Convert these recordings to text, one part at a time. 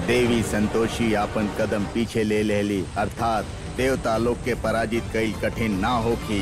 देवी संतोषी आपन कदम पीछे ले लेली अर्थात देवता लोग के पराजित कई कठिन ना होखी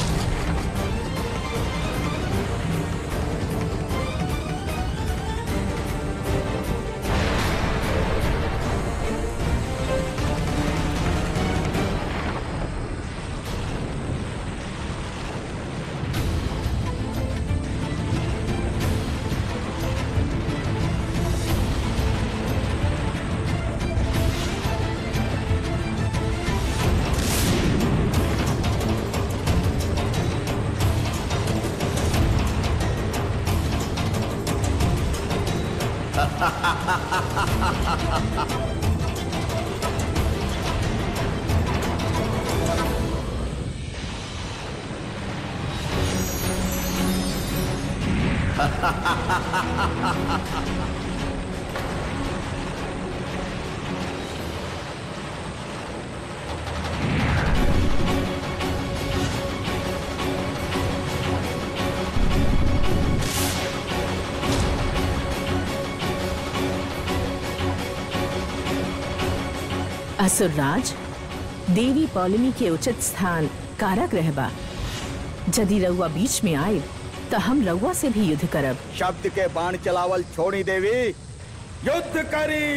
असुरराज देवी पौलमी के उचित स्थान कारक रहबा यदि रउआ बीच में आए तो हम रउआ से भी युद्ध करब शब्द के बाण चलावल छोड़ी देवी युद्ध करी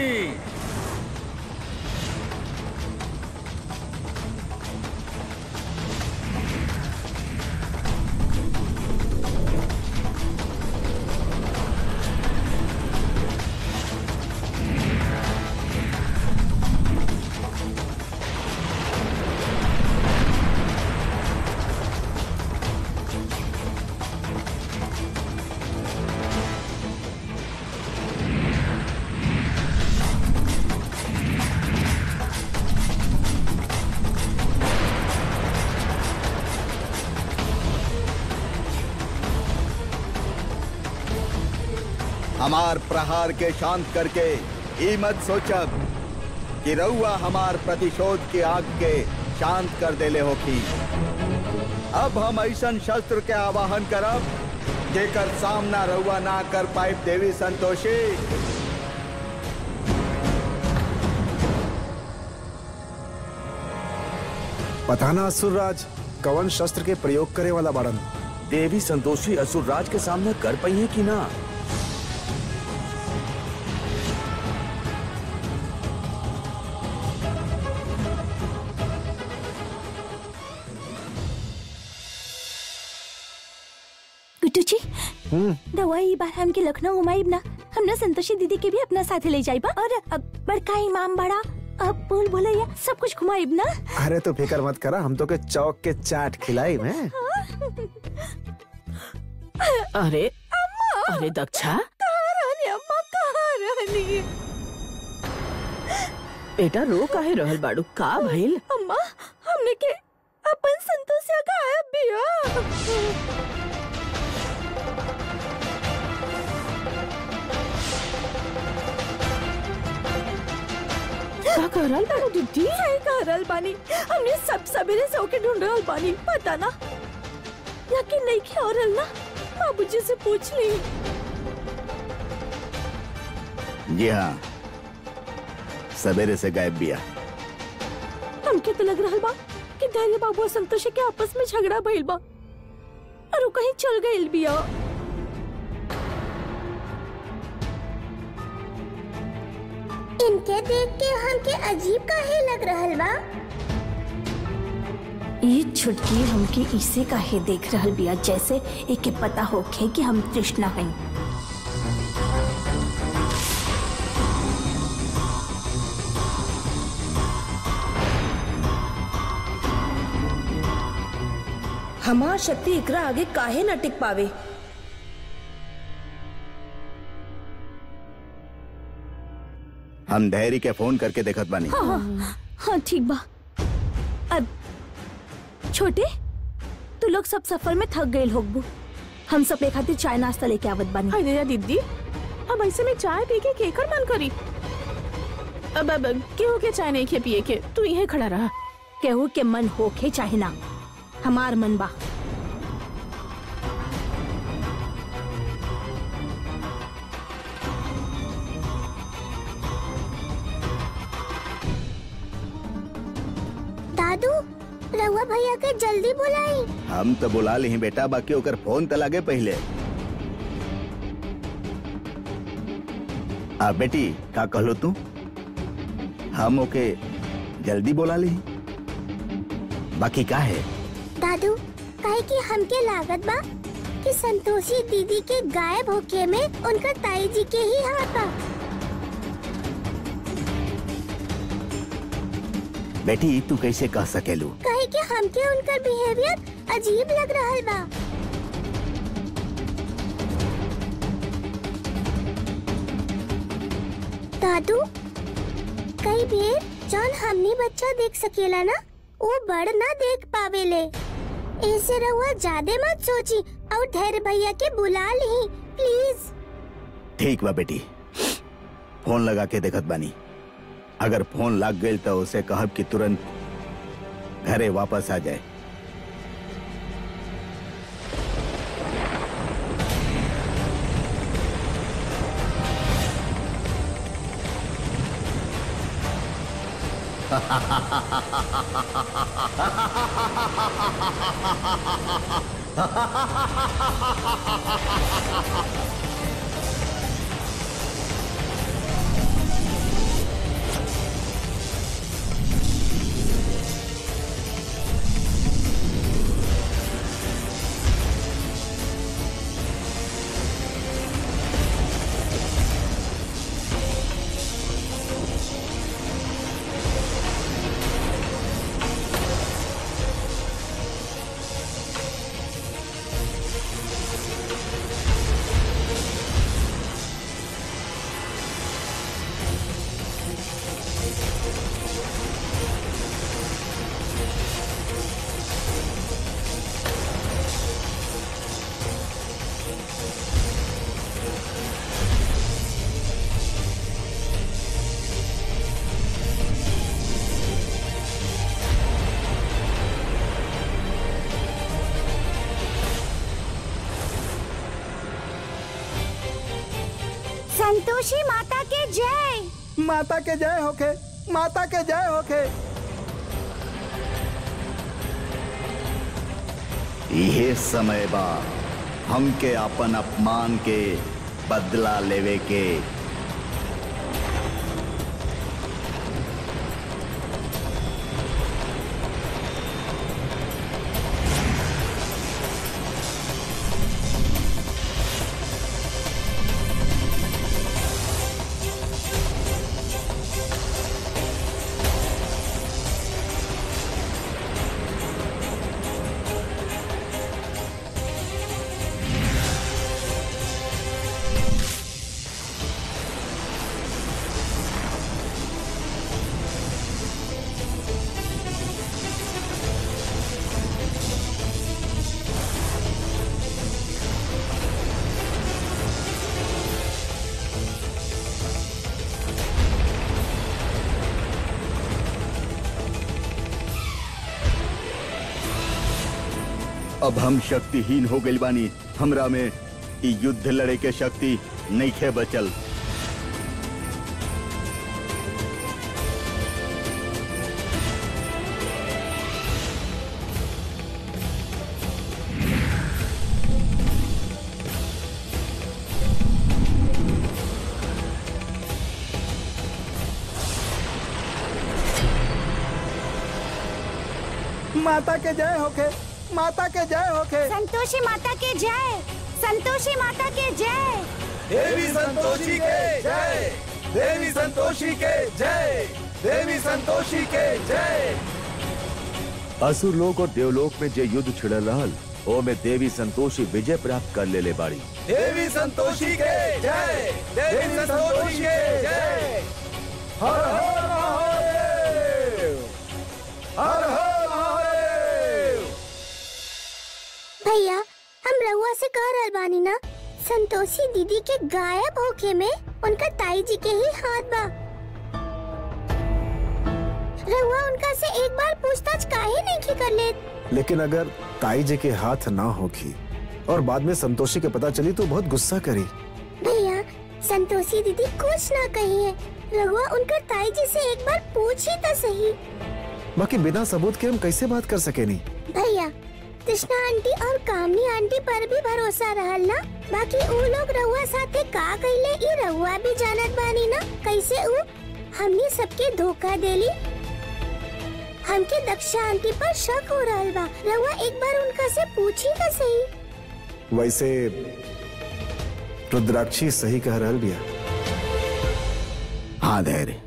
हमार प्रहार के शांत करके ई मत सोचब कि रउआ हमार प्रतिशोध की आग के शांत कर देले होखी अब हम ऐसन शस्त्र के आवाहन करब जेकर सामना रउआ ना कर पाए देवी संतोषी पता ना असुरराज कवन शस्त्र के प्रयोग करे वाला बाड़न देवी संतोषी असुर राज के सामने कर पाई है कि ना गुड्डू जी दवाई बार हमके लखनऊ घुमाइब ना हम ना संतोषी दीदी के भी अपना साथे ले जाइबा और अब बड़का इमाम बड़ा अब बोल भोलैया सब कुछ घुमाइब ना अरे तो फिकर मत करा हम तो के चौक के चाट खिलाई में अरे अरे दक्षा कहाँ रहनी अम्मा कहाँ रहनी बेटा रो काहे रहल बाड़ू का भइल अम्मा हमने के अपन संतोषिया गायब बिया का करल बाड़ू दीदी सही कह रहल बानी हमने सब सवेरे से ओके ढूंढ रहल बानी पता ना यकीन नहीं किया हो रहल ना बाबूजी से पूछ ली जी हाँ सवेरे से गायब बिया हमके तो लग रहल बा कि धैर्य बाबू और संतोषी के आपस में झगड़ा भइल बा और वो कहीं चल गइल बिया इनके देख के हमके अजीब काहे लग रहल बा ये छुटकी हमके इसे काहे देख रहल बिया जैसे एके पता होखे कि हम तृष्णा हई हमार शक्ति एकरा आगे काहे न टिक पावे हम धैर्य के फोन करके देखत बानी हाँ हाँ ठीक बा अब छोटे तू लोग सब सफर में थक गए होगबू हम सब एक खातिर चाय नाश्ता लेके आवत बानी हाय रे दीदी अब ऐसे में चाय पी के केकर मन करी अब अब केहू के चाय नहीं खे पिए के तू यहीं खड़ा रहा केहू के मन होखे चाहे ना हमार मन बा दादू रहुआ भैया के जल्दी बुलाई हम तो बुला ली बेटा बाकी ओकर फोन तो लगे पहले आ बेटी का कहलो तू हम ओके जल्दी बुला ली बाकी का है दादू काहे कि हमके लागत बा कि संतोषी दीदी के गायब होके में उनका ताई जी के ही हाथ बा बेटी तू कैसे कह सकेलू काहे कि हमके उनका बिहेवियर अजीब लग रहल बा दादू कई बेर जौन हमनी बच्चा देख सकेला ना वो बड़ ना देख पावेले ऐसे रहुआ ज्यादा मत सोची और धैर्य भैया के बुला ली प्लीज ठीक बा बेटी फोन लगा के देखत बानी अगर फोन लग गई तो उसे कहब कि तुरंत घरे वापस आ जाए संतोषी माता के जय माता के जय होके माता के जय होके यह समय बा हमके अपन अपमान के बदला लेवे के अब हम शक्तिहीन हो गइल बानी हमरा में इ युद्ध लड़े के शक्ति नइखे बचल माता के जय होके माता के जय होके संतोषी माता के जय संतोषी माता के जय देवी संतोषी के जय देवी संतोषी के जय देवी संतोषी के जय असुर लोक और देवलोक में जे युद्ध छिड़ल रहल ओ में देवी संतोषी विजय प्राप्त कर ले ले बाड़ी देवी संतोषी के जय देवी संतोषी के जय हर हर महादेव हर हर महादेव भैया हम रहुआ से कह रहल बानी ना संतोषी दीदी के गायब होके में उनका ताई जी के ही हाथ बा रहुआ उनका से एक बार पूछताछ काहे नहीं की कर ले लेकिन अगर ताई जी के हाथ ना होगी और बाद में संतोषी के पता चली तो बहुत गुस्सा करी भैया संतोषी दीदी कुछ ना कही है रहुआ उनका ताई जी से एक बार पूछ ही तो सही बाकी बिना सबूत के हम कैसे बात कर सके नहीं भैया कृष्णा आंटी और कामनी आंटी पर भी भरोसा रहल ना बाकी ऊ लोग रहुआ साथे का कइले ई रहुआ भी जानत बानी ना कैसे ऊ हमनी सबके धोखा देली हमके दक्षा आंटी पर शक हो रहल बा रहुआ एक बार उनका से पूछी तो सही वैसे रुद्राक्षी सही कह रहल बिया हाँ धैर्य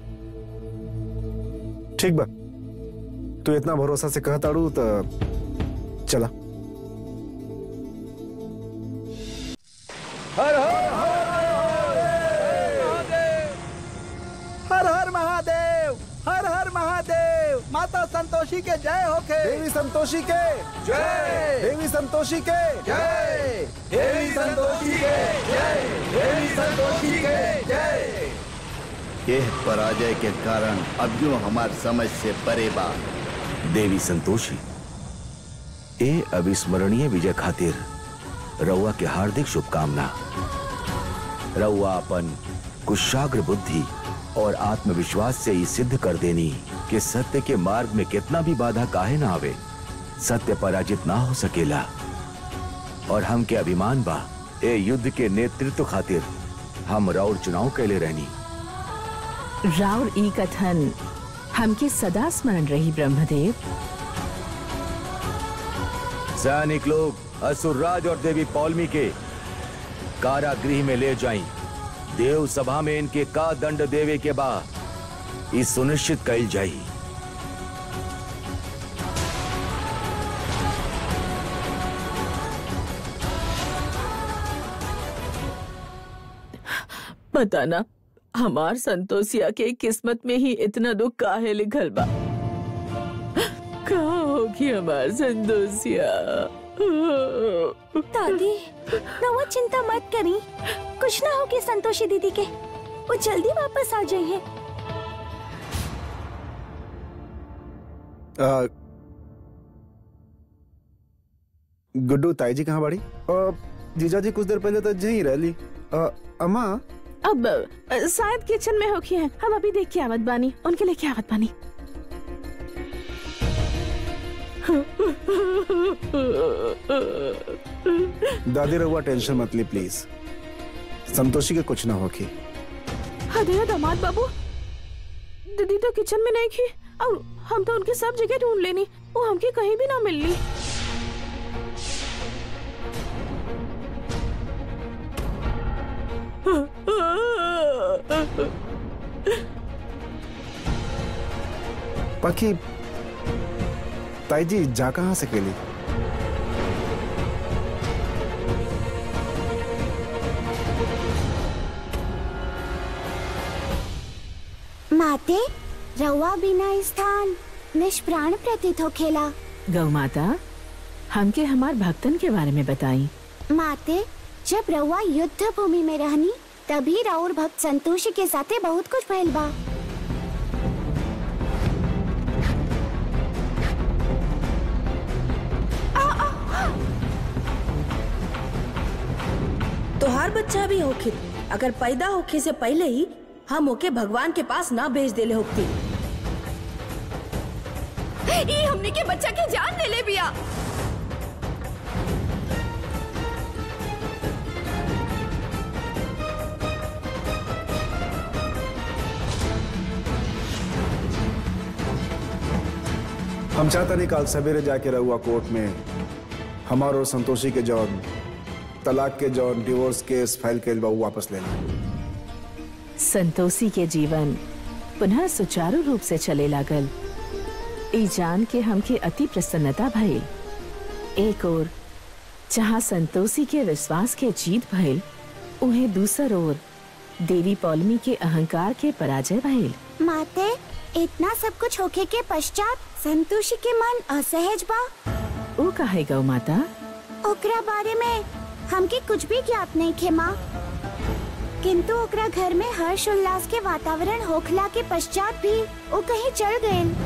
ठीक बा तू इतना भरोसा से कहताड़ू तो चला हर हर महादेव हर हर महादेव माता संतोषी के जय होके देवी संतोषी के जय देवी संतोषी के जय देवी संतोषी के जय देवी संतोषी के जय यह पराजय के कारण अब यूं हमार समझ से परे बा देवी संतोषी ए अविस्मरणीय विजय खातिर रउआ के हार्दिक शुभकामना रउआ अपन कुशाग्र बुद्धि और आत्मविश्वास से ही सिद्ध कर देनी कि सत्य के मार्ग में कितना भी बाधा काहे ना आवे सत्य पराजित ना हो सकेला और हम के अभिमान बा ए युद्ध के नेतृत्व खातिर हम राउर चुनाव कैले रहनी राउर ई कथन हमके सदा स्मरण रही ब्रह्मदेव सैनिक लोग असुरराज और देवी पौलमी के कारागृह में ले जाएं। देव सभा में इनके का दंड देवे के बाद इस सुनिश्चित कल जाई पता ना हमार संतोषिया के किस्मत में ही इतना दुख काहे लिखल बा कहाँ होगी हमार संतोषिया दादी रहुआ चिंता मत करी कुछ ना होगी संतोषी दीदी के वो जल्दी वापस आ जाइए आ, गुड्डू ताई जी कहाँ बाड़ी आ, जीजा जी कुछ देर पहले तो यहीं रह ली आ, अम्मा अब अ, शायद किचन में होगी है हम अभी देख के आवत बानी उनके लिए क्या आवत बानी दादी रहुआ टेंशन मत ली प्लीज संतोषी के कुछ ना होगी अरे दामाद बाबू दीदी तो किचन में नहीं थी और हम तो उनकी सब जगह ढूंढ लेनी वो हमके कहीं भी ना मिलनी बाकी ताई जी जा कहाँ से केली माते रहुआ बिना स्थान निष्प्राण प्रतीत हो खेला गौ माता हमके हमार भक्तन के बारे में बताई माते जब रहुआ युद्ध भूमि में रहनी तभी राउर भक्त संतोषी के साथे बहुत कुछ भइल बा तोहार बच्चा भी होखित अगर पैदा होखे से पहले ही हम ओके भगवान के पास ना भेज देले होती ये हमने के बच्चा के जान ले ले बिया हम चाहता नहीं कल सवेरे जाके रहुआ कोर्ट में हमार और संतोषी के जौन तलाक के जौन डिवोर्स केस फाइल के बा उ वापस लेना संतोषी के जीवन पुनः सुचारू रूप से चले लागल ई जान के हमके अति प्रसन्नता भइल एक और जहाँ संतोषी के विश्वास के जीत भइल उन्हें दूसर ओर देवी पौलमी के अहंकार के पराजय भइल माते इतना सब कुछ होखे के पश्चात संतोषी के मन असहज बा ओ काहे गौ माता ओकरा बारे में हमके कुछ भी ज्ञात नहीं खे माँ किंतु ओकरा घर में हर्ष उल्लास के वातावरण होखला के पश्चात भी वो कहीं चल गए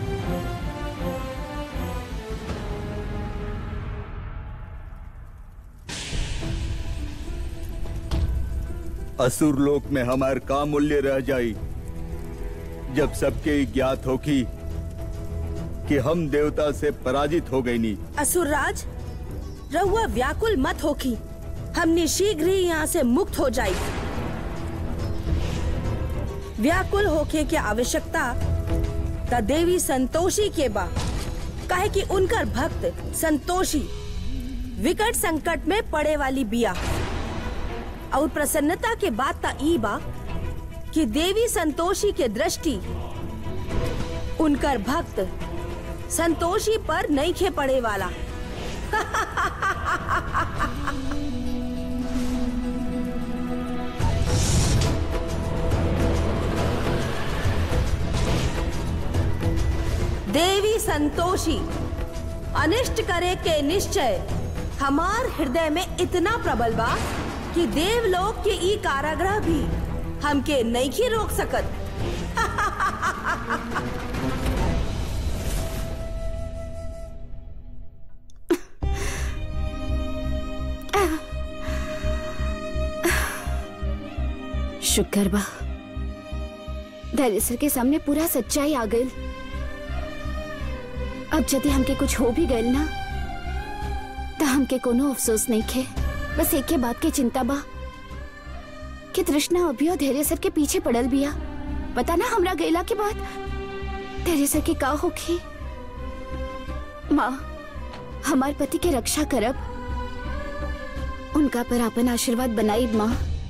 असुर लोक में हमार का मूल्य रह जाई जब सबके ज्ञात हो कि कि हम देवता से पराजित हो गई नी असुरराज रहुआ व्याकुल मत होखी हमने शीघ्र ही यहाँ से मुक्त हो जाई व्याकुल होके के आवश्यकता त देवी संतोषी के बा काहे कि उनकर भक्त संतोषी विकट संकट में पड़े वाली बिया और प्रसन्नता के बात ता ई बा कि देवी संतोषी के दृष्टि उनकर भक्त संतोषी पर नहीं खे पड़े वाला देवी संतोषी अनिष्ट करे के निश्चय हमार हृदय में इतना प्रबल बा कि देवलोक के ई कारागृह भी हमके नहीं रोक सकत शुक्र बा धैर्य सर के सामने पूरा सच्चाई आ गई अब यदि हमके कुछ हो भी गइल ना तो हमके कोनो अफसोस नहीं खे बस एक के बात के चिंता बा कि तृष्णा अभियो धैर्य सर के पीछे पड़ल बिया पता ना हमरा गैला के बाद धैर्य सर के का होखी माँ हमार पति के रक्षा करब उनका पर अपन आशीर्वाद बनाई माँ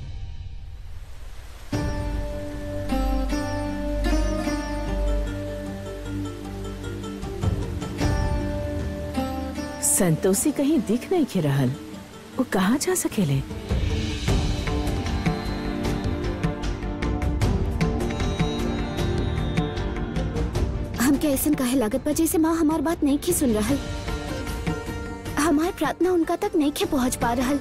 संतोषी कहीं दिख नहीं के रहल वो कहाँ जा सकेले हमके ऐसा कहे लागत बा जैसे माँ हमार बात नहीं की सुन रहल हमार प्रार्थना उनका तक नहीं के पहुँच पा रहल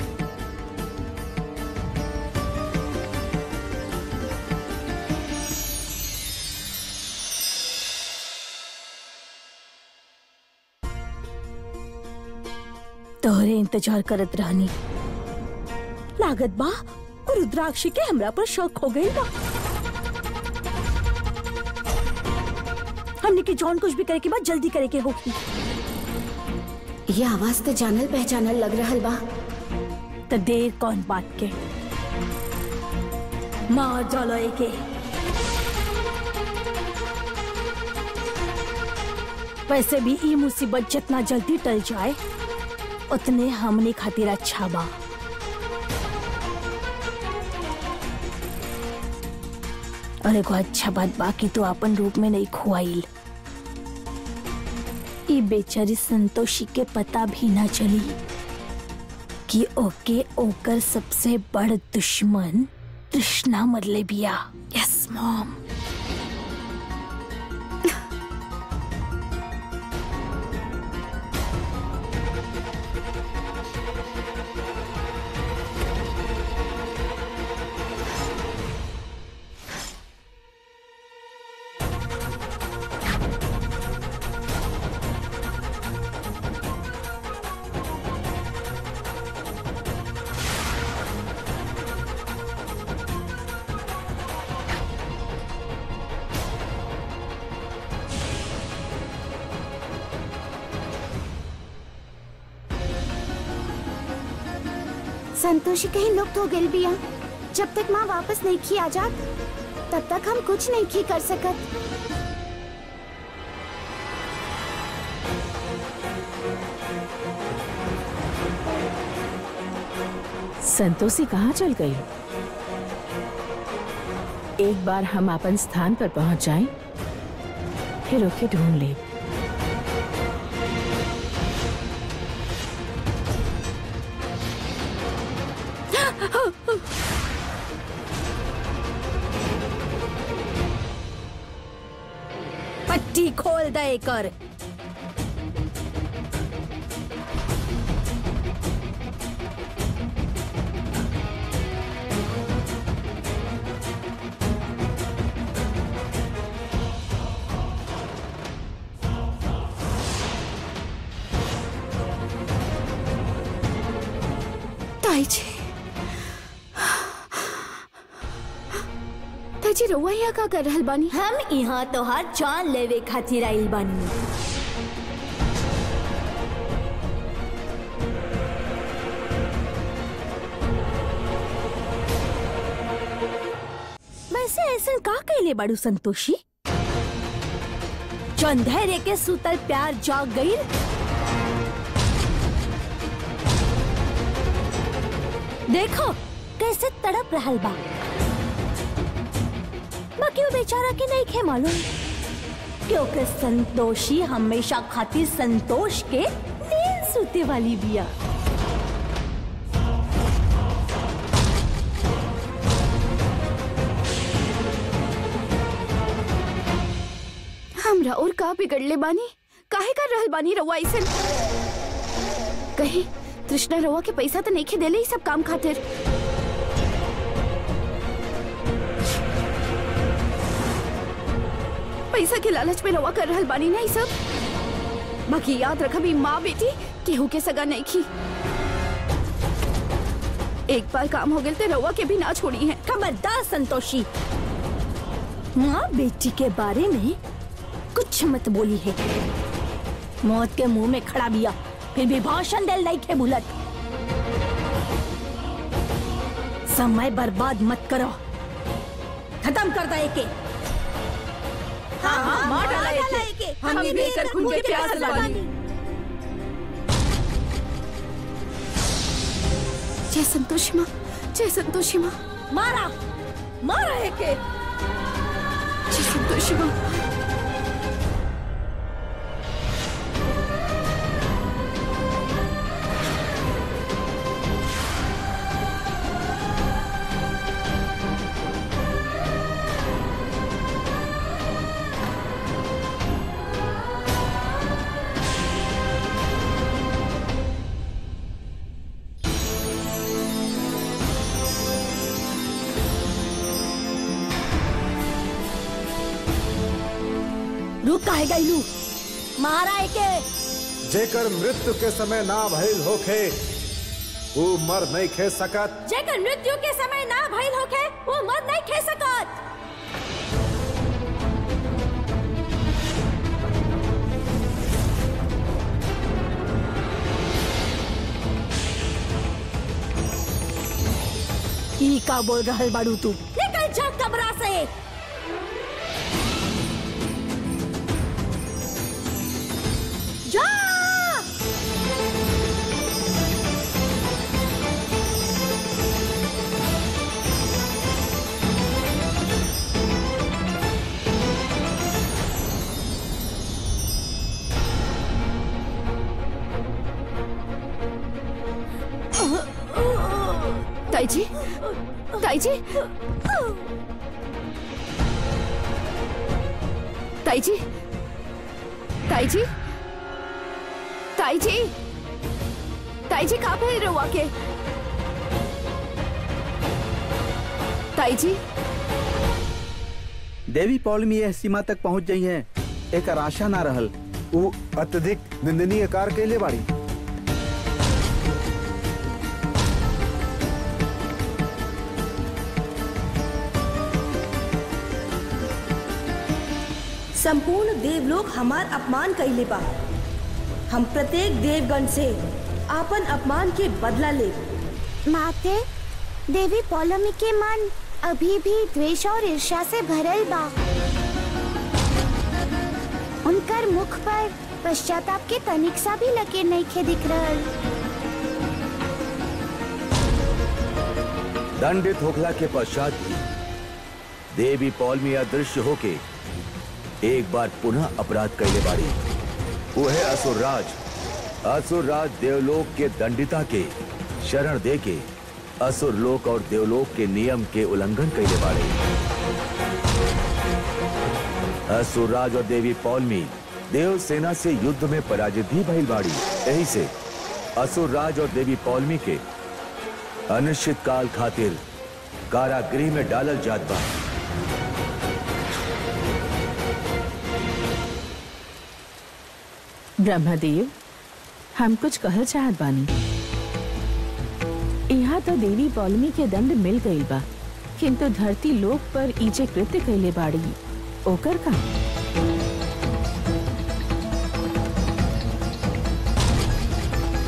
तोहरे इंतजार करत रहनी लागत बा और रुद्राक्षी के हमरा पर शक हो गई बा हमने के जॉन कुछ भी करे के बाद जल्दी करे के होगी ये आवाज तो जानल पहचानल लग रहल बा तो देर कौन बात के मार डालो एके वैसे भी ई मुसीबत जितना जल्दी टल जाए उतने हमने खातिर अच्छा बा और एगो अच्छा बात बाकी तो अपन रूप में नहीं खुआइल ई बेचारी संतोषी के पता भी ना चली कि ओके ओकर सबसे बड़ दुश्मन तृष्णा मरले बिया यस मॉम संतोषी कहीं लुप्त हो गई बिया जब तक माँ वापस नहीं की आ जात तब तक हम कुछ नहीं की कर सकत संतोषी कहाँ चल गई एक बार हम अपन स्थान पर पहुंच जाएं, फिर ओके ढूंढ ले पट्टी खोल दे कर ताई जी ताई जी रउआ यहाँ का कर रहल बानी हम यहाँ तोहार जान लेवे खातिर आइल बानी ऐसा का कहले बाड़ू संतोषी जो अंधेरे के सुतल प्यार जाग गई देखो कैसे तड़प रहल बा बाकी वो बेचारा के नहीं खे मालूम क्योंकि संतोषी हमेशा खातिर संतोष के नींद सुते वाली बिया हमरा और का बिगड़ले बानी काहे कर रहल बानी रउआ ऐसन कहीं तृष्णा रउआ के पैसा तो नहीं खे देले ही सब काम खातिर पैसा के लालच में रउआ कर रहल बानी नहीं सब बाकी याद रखबी माँ बेटी केहू के सगा नहीं की एक बार काम हो गए तो रउआ के भी ना छोड़ी है खबरदार संतोषी माँ बेटी के बारे में कुछ मत बोली है मौत के मुंह में खड़ा बिया फिर भी भाषण दिल नहीं खे भूलत समय बर्बाद मत करो खत्म कर दो एके हाँ हाँ मार डाला एके हम भी बेहतर खून के प्यास लगानी जय संतोषी माँ जय संतोषी माँ मारा मारा एके जय संतोषी माँ रुक काहे गईलू मारा एके जेकर मृत्यु के समय ना भइल होखे वो मर नहीं खे सकत जेकर मृत्यु के समय ना भइल होखे वो मर नहीं खे सकत ई का बोल रहल बाड़ू तू निकल जा कमरा से जा ताई जी ताई जी ताई जी ताई जी ताई जी ताई जी कहाँ पे रहुआ के ताई जी देवी पौलमी यह सीमा तक पहुंच गई है एक आशा ना रहल वो अत्यधिक निंदनीय कार्य के लिए बाड़ी संपूर्ण देवलोक हमार अपमान कैले बा हम प्रत्येक देवगण से आपन अपमान के बदला ले माते देवी पौलमी के मन अभी भी द्वेष और ईर्ष्या से भरल बा उनकर मुख पर पश्चाताप के तनिक सा भी लकीर नहीं खे दिख रहल दंडित होखला के पश्चात भी देवी पौलमी अदृश्य होके एक बार पुनः अपराध कैले बाड़ी वो है असुर राज असुर राज देवलोक के दंडिता के शरण दे के असुर लोक और देवलोक के नियम के उल्लंघन कैले बाड़े असुर राज और देवी पौलमी देव सेना से युद्ध में पराजित भी भइल बाड़ी यही से असुर राज और देवी पौलमी के अनिश्चित काल खातिर कारागृह में डालल जात बा ब्रह्मदेव हम कुछ कहल चाहत बानी यहाँ तो देवी पौलमी के दंड मिल गईल बा किंतु धरती लोक पर ईजे कृत्य कैले बाड़ी ओकर का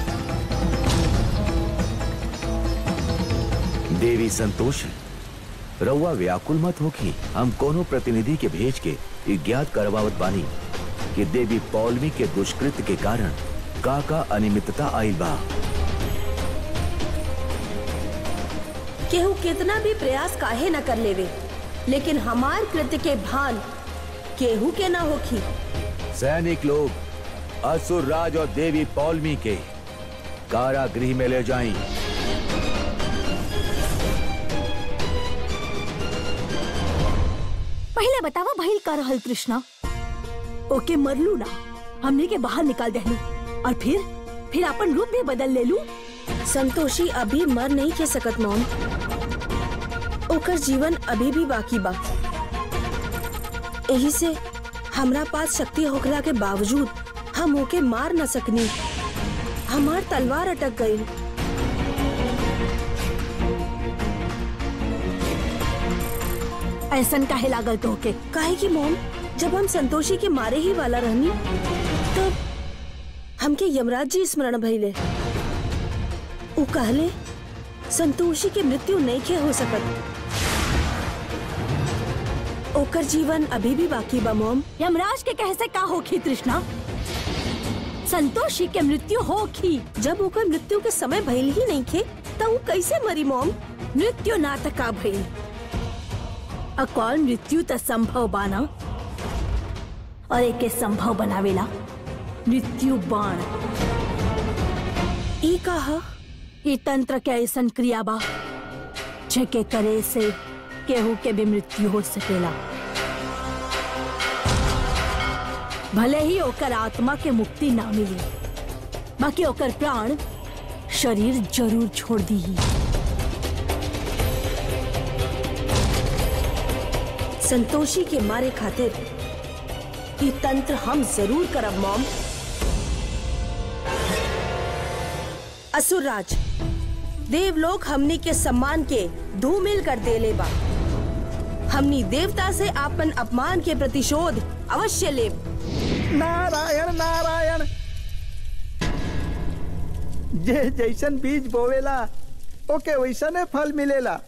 देवी संतोषी रउआ व्याकुल मत होखी हम कोनो प्रतिनिधि के भेज के ई ज्ञात करवावत बानी कि देवी पौलमी के दुष्कृत के कारण का का अनियमितता आइल बा केहू कितना भी प्रयास काहे न कर लेवे लेकिन हमार कृत्य के भान केहू के ना होखी सैनिक लोग असुर राज और देवी पौलमी के कारागृह में ले जाएं। पहले बतावा भइल का रहल कृष्णा ओके मरलू ना हमने के बाहर निकाल देहलू और फिर फिर अपन रूप भी बदल ले लू संतोषी अभी मर नहीं के सकत मॉम ओकर जीवन अभी भी बाकी बा यही से हमरा पास शक्ति होखला के बावजूद हम ओके मार न सकनी हमार तलवार अटक गई ऐसन काहे लागल तो के काहे की मॉम जब हम संतोषी के मारे ही वाला रहनी तब हमके यमराज जी स्मरण भइले उ कहले संतोषी के मृत्यु नहीं के हो सकत ओकर जीवन अभी भी बाकी बा मॉम यमराज के कहे से का होखी तृष्णा संतोषी के मृत्यु होखी जब ओकर मृत्यु के समय भइल ही नहीं थे तब उ कैसे मरी मॉम मृत्यु नाटका भइल अकॉल मृत्यु त संभव बाना और एके संभव बनावेला मृत्यु बाण ई कहा ई तंत्र के ऐसन क्रिया बा जेके करे से केहू के भी मृत्यु हो सकेला भले ही ओकर आत्मा के मुक्ति ना मिली बाकी ओकर प्राण शरीर जरूर छोड़ दी संतोषी के मारे खातिर ई तंत्र हम जरूर करब मॉम असुरराज देवलोक हमनी के सम्मान के धूमिल कर देले बा हमनी देवता से आपन अपमान के प्रतिशोध अवश्य लेब नारायण नारायण जे जैसन बीज बोवेला ओके वैसने फल मिलेला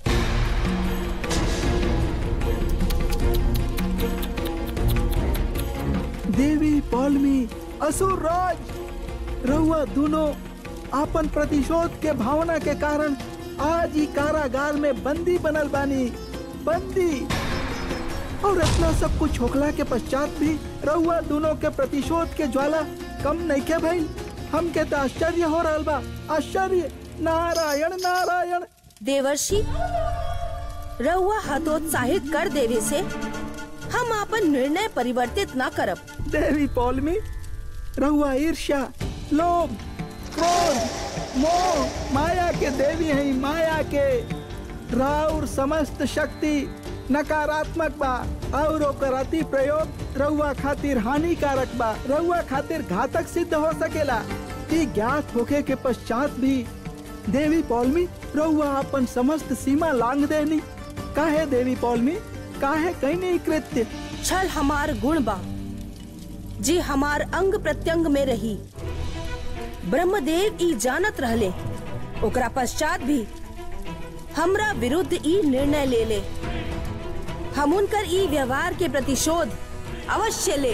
देवी पौलमी असुर राज रहुआ दोनों आपन प्रतिशोध के भावना के कारण आज ही कारागार में बंदी बनल बानी बंदी और इतना सब कुछ होखला के पश्चात भी रहुआ दोनों के प्रतिशोध के ज्वाला कम नहीं के भइल हमके तो आश्चर्य हो रहा बा आश्चर्य नारायण नारायण देवर्षि रहुआ हतोत्साहित कर देवे से हम आपन निर्णय परिवर्तित ना करब देवी पौलमी रहुआ ईर्ष्या लोभ क्रोध मोह माया के देवी है माया के राउर समस्त शक्ति नकारात्मक बा और ओकर अति प्रयोग रहुआ खातिर हानिकारक बा रहुआ खातिर घातक सिद्ध हो सकेला ई ज्ञात होके के पश्चात भी देवी पौलमी रहुआ अपन समस्त सीमा लांग देनी काहे देवी पौलमी काहे कहीं कृत्य छल हमार गुण बा जी हमार अंग प्रत्यंग में रही ब्रह्मदेव ई जानत रहले ओकरा पश्चात भी हमरा विरुद्ध ई निर्णय ले ले हम उनकर ई व्यवहार के प्रतिशोध अवश्य ले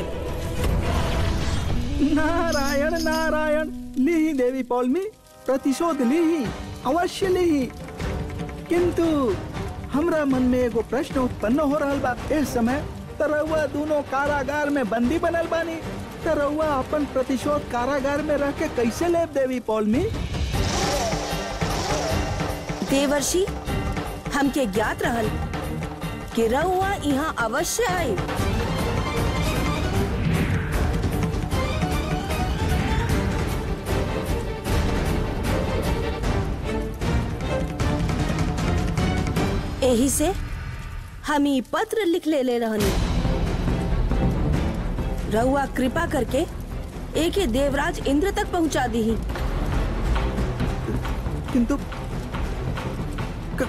नारायण नारायण लीही देवी पौलमी प्रतिशोध लीही अवश्य लीही किंतु हमरा मन में एगो प्रश्न उत्पन्न हो रहा बा इस समय तरहुआ दोनों कारागार में बंदी बनल बानी तरहुआ अपन प्रतिशोध कारागार में रह के कैसे लेब देवी पौलमी देवर्षि हमके ज्ञात रहल कि रहुआ यहाँ अवश्य आई यही से हम ई पत्र लिख ले ले रहनी रहुआ कृपा करके एक देवराज इंद्र तक पहुंचा दी किंतु क-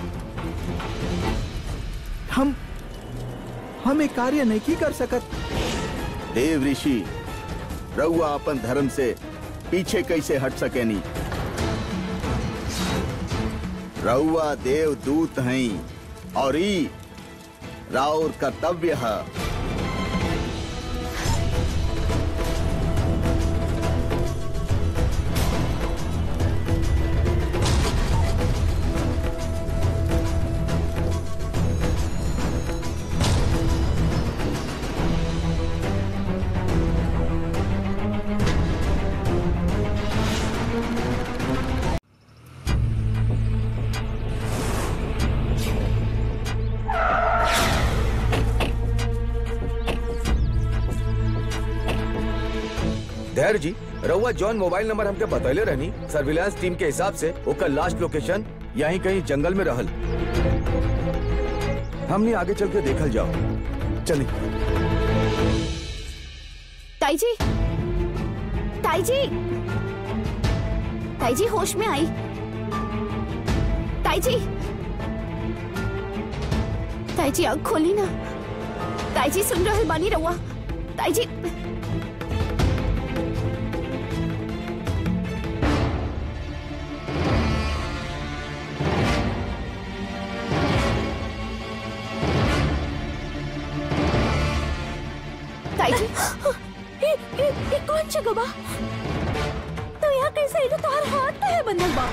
हम हम एक कार्य नहीं कर सकत देव ऋषि रउआ अपन धर्म से पीछे कैसे हट सकेनी रउआ देव दूत हैं और ई राउर कर्तव्य है धैर्य जी रउआ जॉन मोबाइल नंबर हमके बतैले रहनी सर्विलांस टीम के हिसाब से ओकर लास्ट लोकेशन यहीं कहीं जंगल में रहल हमने आगे चल के देखल जाओ चलिए ताई जी ताई जी ताई जी होश में आई ताई जी ताई जी आँख खोली ना ताई जी सुन रहल बानी रहुआ ताई जी ताई जी ए, ए, ए, कौन जगह बा तो यहाँ कैसे आई तो तुम्हारा हाथ तो है बंधल बा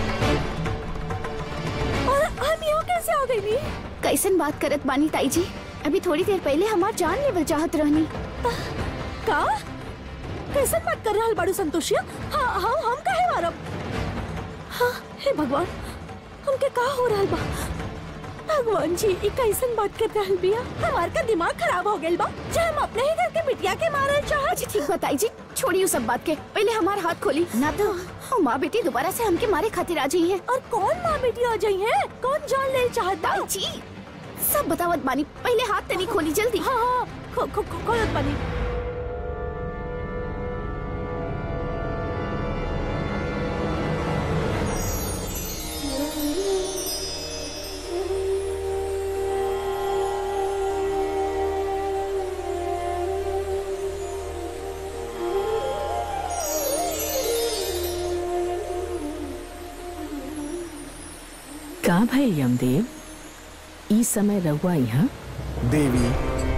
और हम यहाँ कैसे आ गई नी कैसन बात करत बानी ताई जी अभी थोड़ी देर पहले हमार जान लेवल चाहत रहनी का कैसन बात कर रहा बाड़ू संतोषिया हाँ हाँ हम काहे मारब हाँ हे भगवान हमके का हो रहा बा भगवान जी ई कैसन बात कर रहल बिया हमार का दिमाग खराब हो गेल बा जे हम अपने ही घर के बिटिया के मारल चाहत अच्छा ठीक बा ताई जी छोड़िए उस सब बात के पहले हमार हाथ खोली ना तो वो माँ बेटी दोबारा से हमके मारे खातिर आ जाई है और कौन माँ बेटी आ जाई है कौन जान ले चाहत बा ताई जी सब बतावत बानी पहले हाथ तनी खोली जल्दी हाँ हाँ खो खो खो खोलत बनी का भाई यमदेव ई समय रहुआ यहाँ देवी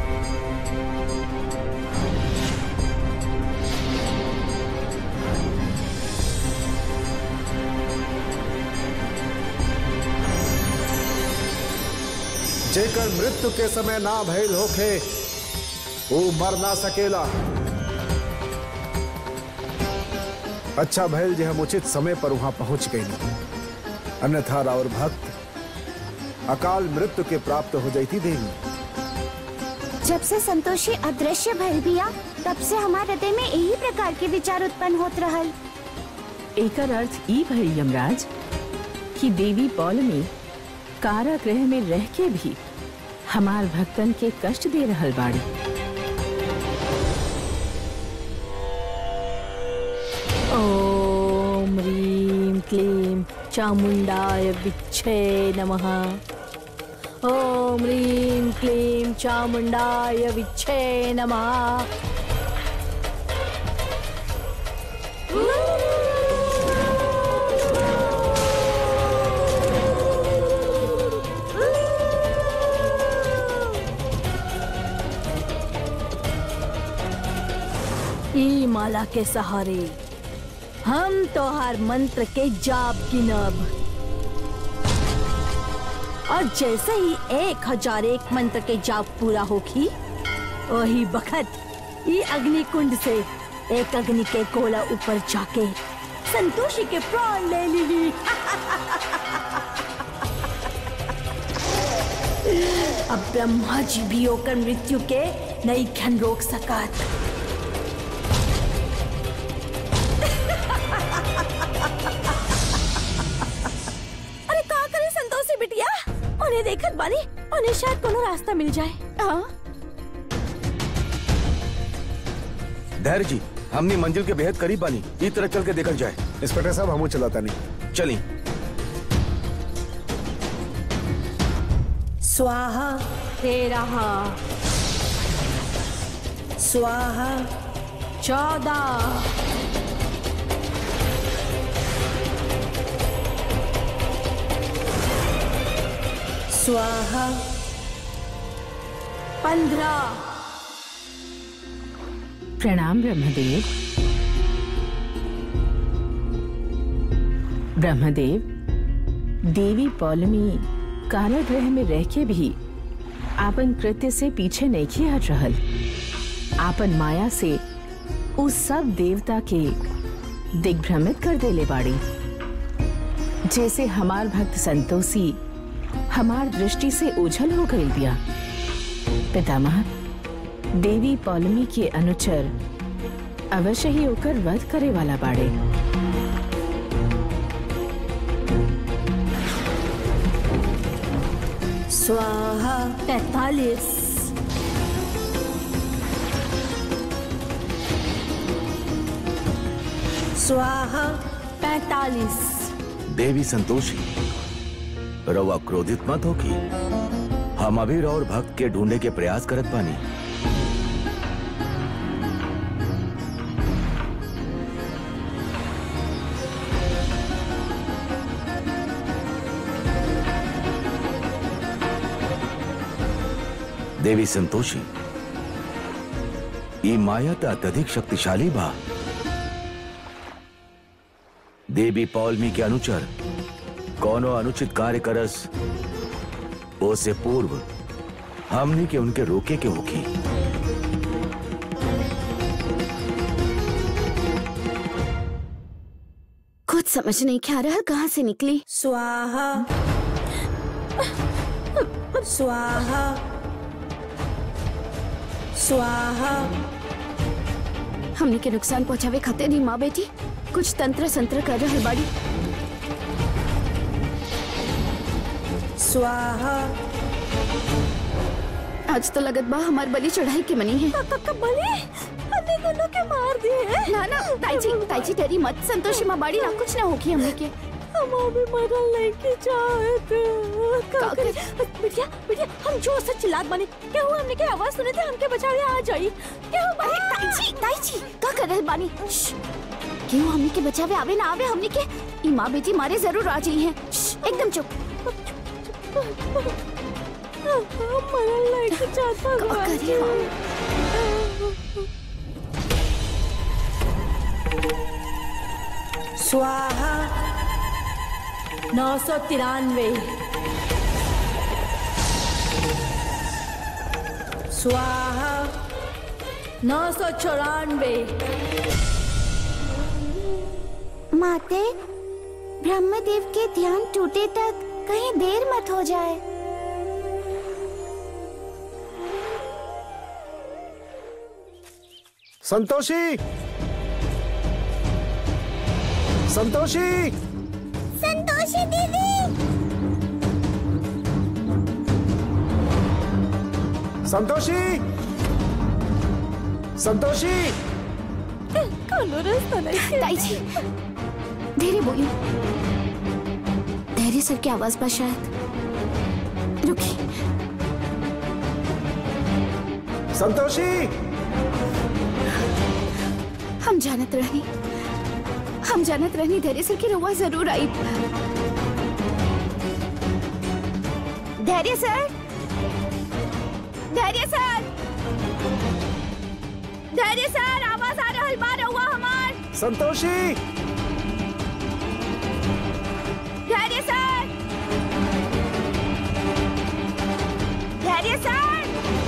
जेकर मृत्यु के समय ना भइल होखे वो मर ना सकेला अच्छा भइल जे हम उचित समय पर वहां पहुंच गए अन्यथा राउर भक्त अकाल मृत्यु के प्राप्त हो जाती देवी जब से संतोषी अदृश्य भइल बिया तब से हमारे हृदय में यही प्रकार के विचार उत्पन्न होत रहल एकर अर्थ ई भइल यमराज कि देवी बौल में कारागृह में रह के भी हमार भक्तन के कष्ट दे रहल बाड़ी ओम ह्रीं क्लीं चामुण्डाय विच्छे नमः ओम ह्रीं क्लीं चामुण्डाय विच्छे नमः ई माला के सहारे हम तो हर मंत्र के जाप गिनब और जैसे ही एक हजार एक मंत्र के जाप पूरा होगी वही बखत ये अग्नि कुंड से एक अग्नि के गोला ऊपर जाके संतोषी के प्राण ले ली अब ब्रह्मा जी भी होकर मृत्यु के नहीं खन रोक सकत अरे का करे संतोषी बिटिया उन्हें देखत बानी उन्हें शायद कोनो रास्ता मिल जाए हाँ धैर्य जी हमने मंजिल के बेहद करीब बानी ई तरह चल के देखल जाए इंस्पेक्टर साहब हमू चलाता नहीं चली स्वाहा तेरह स्वाहा चौदह स्वाहा पंद्रह प्रणाम ब्रह्मदेव ब्रह्मदेव देवी पौलमी कारागृह में रह के भी आपन कृत्य से पीछे नहीं किया रहल आपन माया से उस सब देवता के दिग्भ्रमित कर देले बाड़ी जैसे हमार भक्त संतोषी हमार दृष्टि से ओझल हो गई बिया पितामह देवी पौलमी के अनुचर अवश्य ही होकर वध करे वाला बाड़े स्वाहा पैतालीस स्वाहा पैतालीस देवी संतोषी रवा क्रोधित मत होगी हम अबीर और भक्त के ढूंढे के प्रयास करत पानी देवी संतोषी ई माया त अत्यधिक शक्तिशाली बा देवी पौलमी के अनुचर कौनो अनुचित कार्य करस ओसे पूर्व हमनी के उनके रोके के होगी कुछ समझ नहीं क्या रहा कहाँ से निकली स्वाहा स्वाहा स्वाहा हमने के नुकसान पहुँचावे खातिर नहीं माँ बेटी कुछ तंत्र संत्र कर रहे बाड़ी स्वाहा आज तो लगत बा हमार बलि चढ़ाई के मनी है बलि हमने दोनों के मार दिए ना ना ताईजी ताईजी तेरी मत संतोषी माँ बाड़ी ना कुछ ना होगी हमने के हम अभी मरल नहीं की चाहत का का करे? बिटिया बिटिया हम जोर से चिल्लात बने क्या हुआ हमने के आवाज सुने थे हमके बचावे आ जाई क्या हुआ अरे ताईजी ताईजी का कर रहे बानी श्श, क्यों हमने के बचावे आवे ना आवे हमने के ई माँ बेटी मारे जरूर आ जाई हैं श्श, एकदम चुप हम मरल नहीं की चाहत का भगवान करे हम? स्वाहा नौ सौ तिरानवे स्वाहा नौ सौ चौरानवे माते ब्रह्मदेव के ध्यान टूटे तक कहीं देर मत हो जाए संतोषी संतोषी संतोषी दीदी संतोषी संतोषी कानो रास्ता नहीं ताईजी धीरे बोलिए धैर्य सर की आवाज पर शायद रुकी संतोषी हम जानत रहनी हम जानत रहनी धैर्य सर की रुआ जरूर आई धैर्य सर धैर्य सर धैर्य सर आवाज आ रहल बा रहुआ हमार संतोषी धैर्य सर धैर्य सर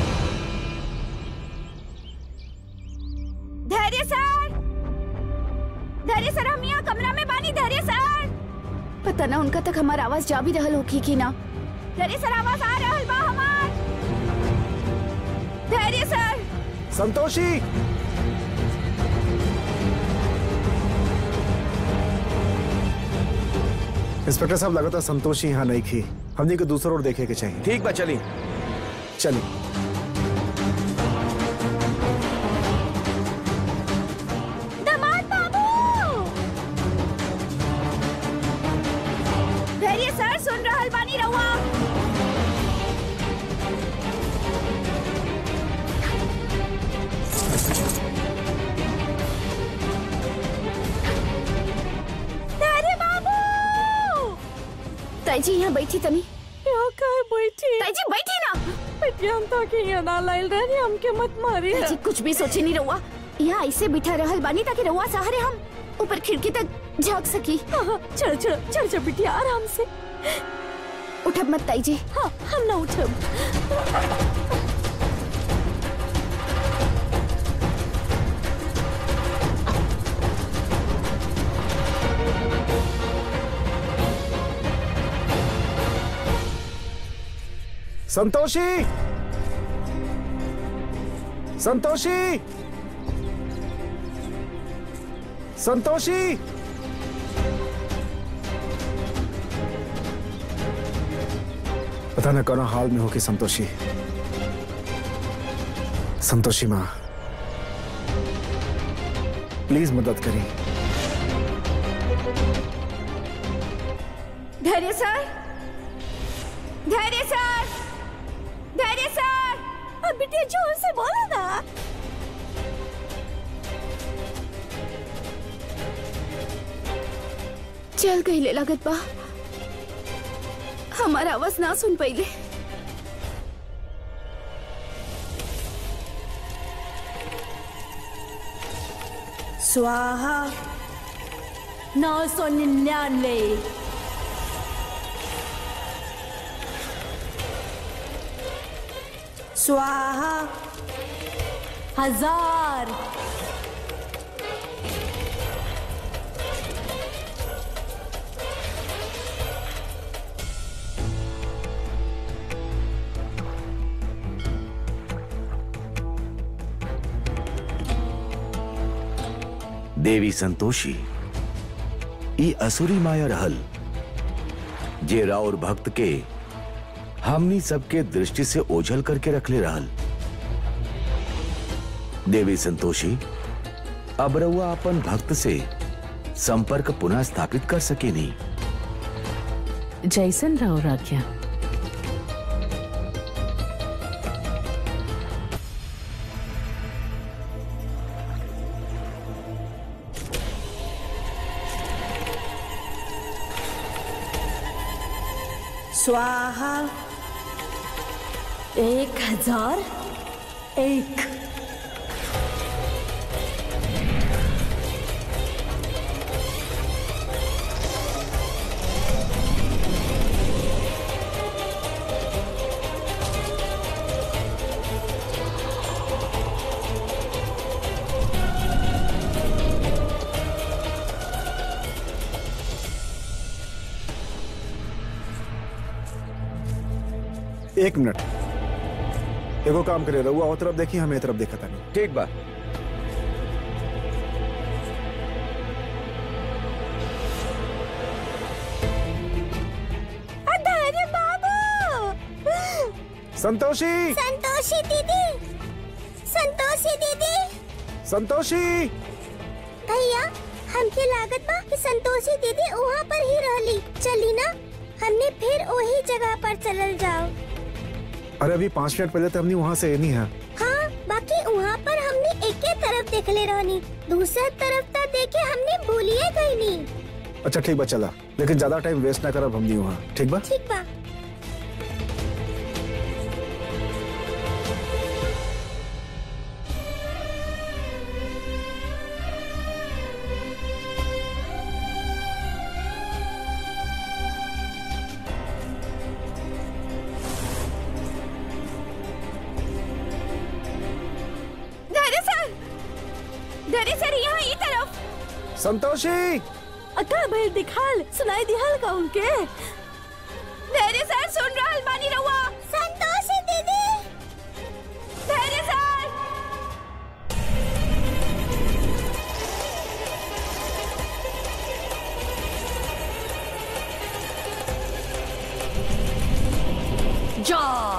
धैर्य सर धैर्य सर हम यहाँ कमरा में बानी धैर्य सर पता ना उनका तक हमार आवाज जा भी रहल होखी कि ना धैर्य सर आवाज आ रहल बा हमार धैर्य सर संतोषी इंस्पेक्टर साहब लगातार संतोषी यहाँ नहीं थी हमने को दूसरा ओर देखे के चाहिए ठीक बा चली चलिए दामाद बाबू धैर्य सर सुन रहल बानी रहुआ धैर्य बाबू ताई जी यहाँ बैठी तनी यहाँ काय बैठी ताई जी बैठी ना बिटिया हम तो के यहाँ ना लाइल रहे हमके मत मारी ताई जी कुछ भी सोचे नहीं रहुआ यहाँ ऐसे बिठा रहल बानी ताकि रहुआ सहारे हम ऊपर खिड़की तक झांक सकी हाँ, चल चल चल चल बिटिया आराम से उठब मत ताई जी हाँ हम ना उठब संतोषी संतोषी संतोषी पता न कौन हाल में हो कि संतोषी संतोषी माँ प्लीज मदद करिए धैर्य सर धैर्य सर धैर्य सर अब बिटिया जोर से बोला ना चल गई लागत बा हमारा आवाज ना सुन पहिले स्वाहा नौ सौ निन्यानवे स्वाहा हजार देवी संतोषी ई असुरी माया रहल जे राउर भक्त के हमनी सबके दृष्टि से ओझल करके रखले रहल देवी संतोषी अब रउआ अपन भक्त से संपर्क पुनः स्थापित कर सके नहीं जैसन रहो राख्या स्वाहा एक हजार एक एक मिनट एगो काम करे रहुआ और तरफ देखी हमें ए तरफ देखा था नहीं ठीक बा धैर्य बाबू संतोषी संतोषी दीदी संतोषी दीदी संतोषी भैया हमके लागत बा कि संतोषी दीदी वहाँ पर ही रहली चली ना हमने फिर वही जगह पर चलल जाओ अरे अभी पाँच मिनट पहले तो हमने वहाँ से नहीं है हाँ बाकी वहाँ पर हमने एक ही तरफ देखले रहनी दूसरा तरफ तो देखे हमने भूलिए गई नहीं अच्छा ठीक बा चला लेकिन ज्यादा टाइम वेस्ट ना करब हमनी वहाँ ठीक बा ठीक बा धैर्य सर धैर्य सर यहाँ ई तरफ संतोषी अका भाई दिखाल सुनाई दिहल का उनके धैर्य सर सुन रहल बानी रहुआ संतोषी दीदी धैर्य सर जा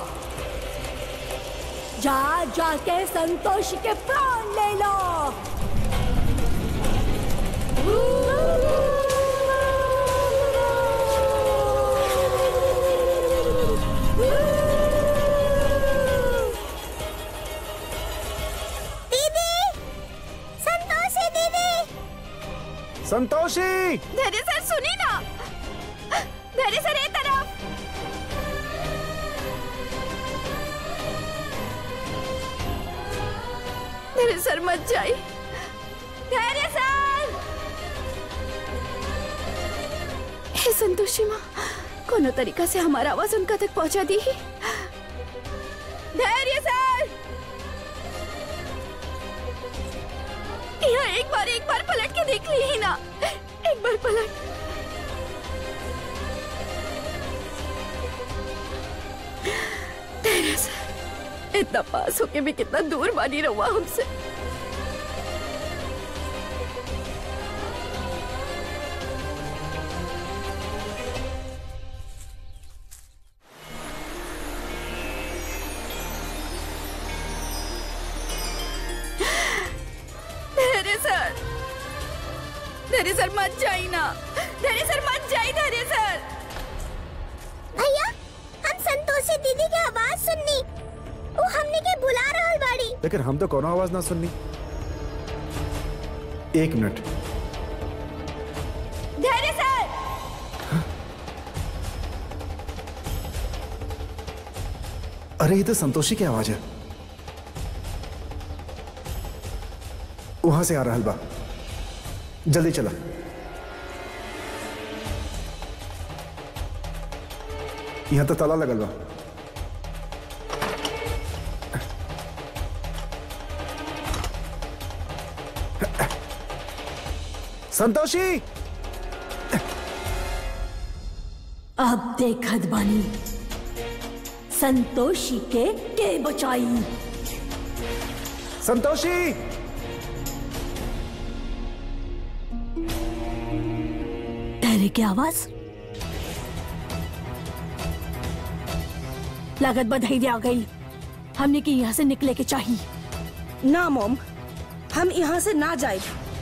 जा जाके संतोष के प्राण ले लो दीदी संतोषी दीदी संतोषी धैर्य सर सुनी ना धैर्य सर ए तरफ धैर्य सर मत जाई धैर्य सर हे संतोषी माँ कोनो तरीका से हमारा आवाज उनका तक पहुंचा दी ही धैर्य सर यहाँ एक बार एक बार पलट के देख ली ही ना एक बार पलट धैर्य सर इतना पास होके भी कितना दूर बानी रहुआ हमसे धैर्य सर धैर्य सर मत जाई ना धैर्य सर मत जाई धैर्य सर भैया हम संतोषी दीदी की आवाज सुननी वो हमने के बुला रहल बाड़ी लेकिन हम तो कोनो आवाज ना सुननी एक मिनट धैर्य सर अरे ये तो संतोषी की आवाज है वहां से आ रहा बा जल्दी चला यहां तो ताला लगल बा संतोषी अब देखत बानी संतोषी के के बचाई संतोषी धैर्य की आवाज लागत बधैर्य आ गई हमने की यहाँ से निकले के चाहिए ना मोम हम यहाँ से ना जाए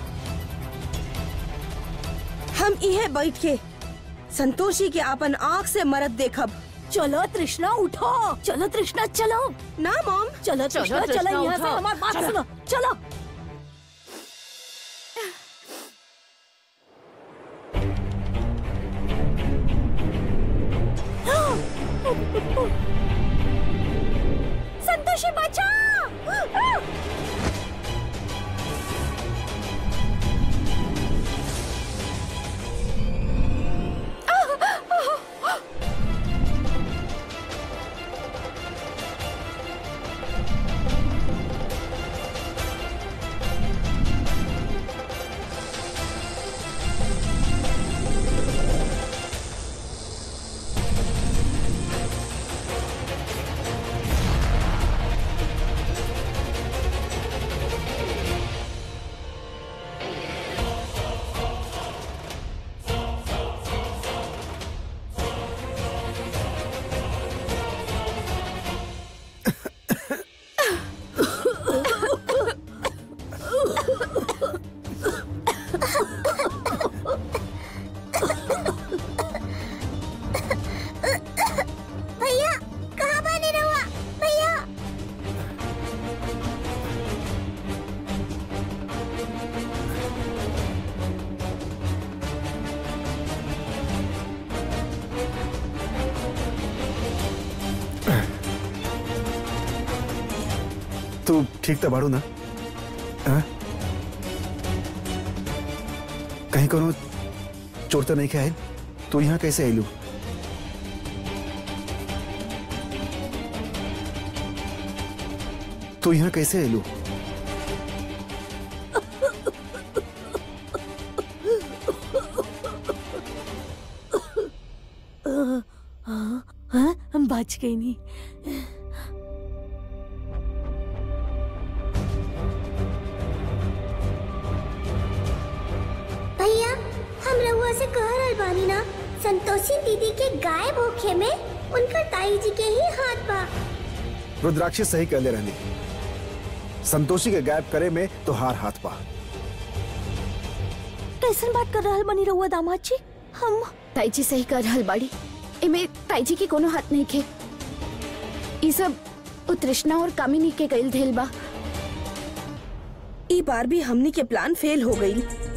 हम इहे बैठ के संतोषी के अपन आँख से मरद देखब चलो तृष्णा उठो चलो तृष्णा चलो ना मोम चलो तृष्णा तृष्णा, चलो यहाँ से उठो। हमारी बात सुनो चलो संतोषी बचा भैया कहाँ बने रहुआ भैया तू ठीक तो बाड़ू ना हाँ? कहीं कोनो चोर तो नहीं के आयल तू यहाँ कैसे आयलू तू यहाँ कैसे आयलू हाँ हम बच गई नहीं भैया हम रहुआ से कह रहल बानी ना संतोषी दीदी के गायब होखे में उनकर ताई जी के ही हाथ बा रुद्राक्षी सही कहले रहनी संतोषी के गायब करे में तो हार हाथ पा कैसन बात कर रहल बनी रहुआ दामाद जी हम ताई जी सही कर रहल बाड़ी एमे ताई जी के कोनो हाथ नहीं खे ई सब उ तृष्णा और कामिनी के कइल धेल बा ई बार भी हमनी के प्लान फेल हो गई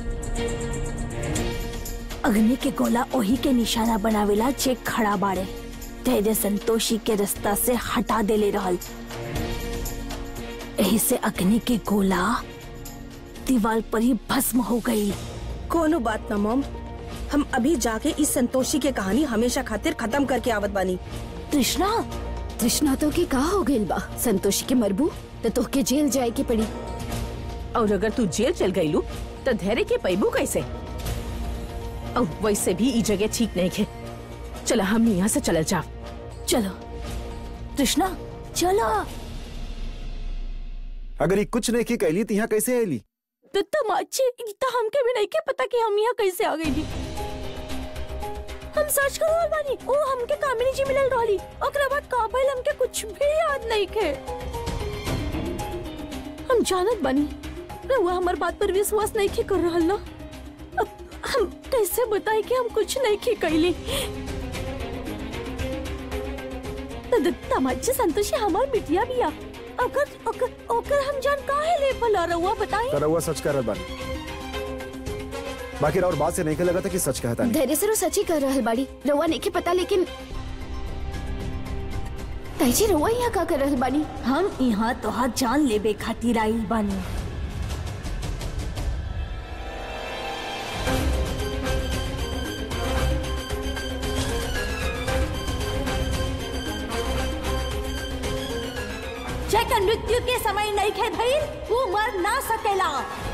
अग्नि के गोला ओही के निशाना बनावेला जे खड़ा बाड़े धैर्य संतोषी के रास्ता से हटा देले रहल यही से अग्नि के गोला दीवार पर ही भस्म हो गई कोनो बात ना मॉम हम अभी जाके इस संतोषी के कहानी हमेशा खातिर खत्म करके आवत बानी तृष्णा तृष्णा तो के का हो गइल बा संतोषी के मरबू तो तोहके जेल जाए के पड़ी और अगर तू जेल चल गईलू तो धैर्य के पैबू कैसे और वैसे भी ई जगह ठीक नहीं है चला हम यहाँ से चल जाओ चलो तृष्णा चलो अगर ये कुछ नहीं की कैली तो यहाँ कैसे आयली तो तमाचे तो हमके भी नहीं के पता कि हम यहाँ कैसे आ गई हम सर्च कर रहल बानी ओ हमके कामिनी जी मिलल रहली ओकरा बाद का भइल हमके कुछ भी याद नहीं के हम जानत बानी रहुआ हमार बात पर विश्वास नहीं के कर रहल ना अब हम कैसे बताई कि हम कुछ नहीं के कैली तो द- तमाचे संतोषी हमार बिटिया बिया अगर ओकर ओकर हम जान काहे ले भला रहुआ बताई तो रउआ सच कह रहा बानी बाकी और बात से नहीं के लगा था कि सच कहता नहीं धैर्य से वो सच ही कर रहल बाड़ी रउआ नहीं के पता लेकिन ताई जी रउआ यहाँ का कर रहल बानी हम यहाँ तोहार जान लेबे खातिर आइल बानी जेकर मृत्यु के समय नहीं खे भइल वो मर ना सकेला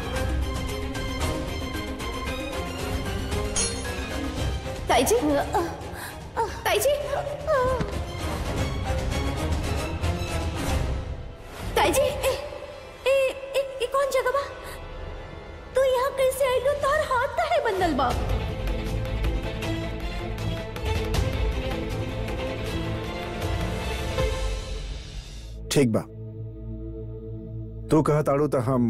ताई जी ताई जी ताई जी ए, ए, ए, ए कौन जगह बा तू यहाँ कैसे आइलो तार हाथ काहे बंधल बा ठीक बा तू कहा ताड़ू तो हम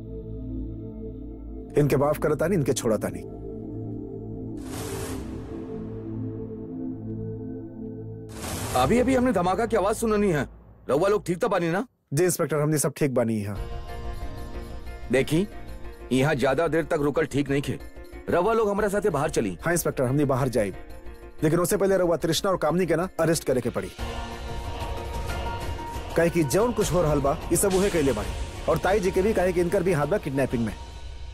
इनके माफ करता नहीं इनके छोड़ता नहीं अभी अभी हमने धमाका की आवाज सुननी है रउआ लोग ठीक तो बानी ना जी इंस्पेक्टर हमने सब ठीक बानी यहाँ देखी यहाँ ज्यादा देर तक रुकल ठीक नहीं खे रवा लोग हमारे साथे बाहर चली हाँ इंस्पेक्टर हमने बाहर जाए लेकिन उससे पहले रउआ तृष्णा और कामनी के ना अरेस्ट करे के पड़ी कहे कि जौन कुछ हो रहल बा ये सब उहे कैले बाड़ी और ताई जी के भी कहे कि इनकर भी हाथ बा किडनैपिंग में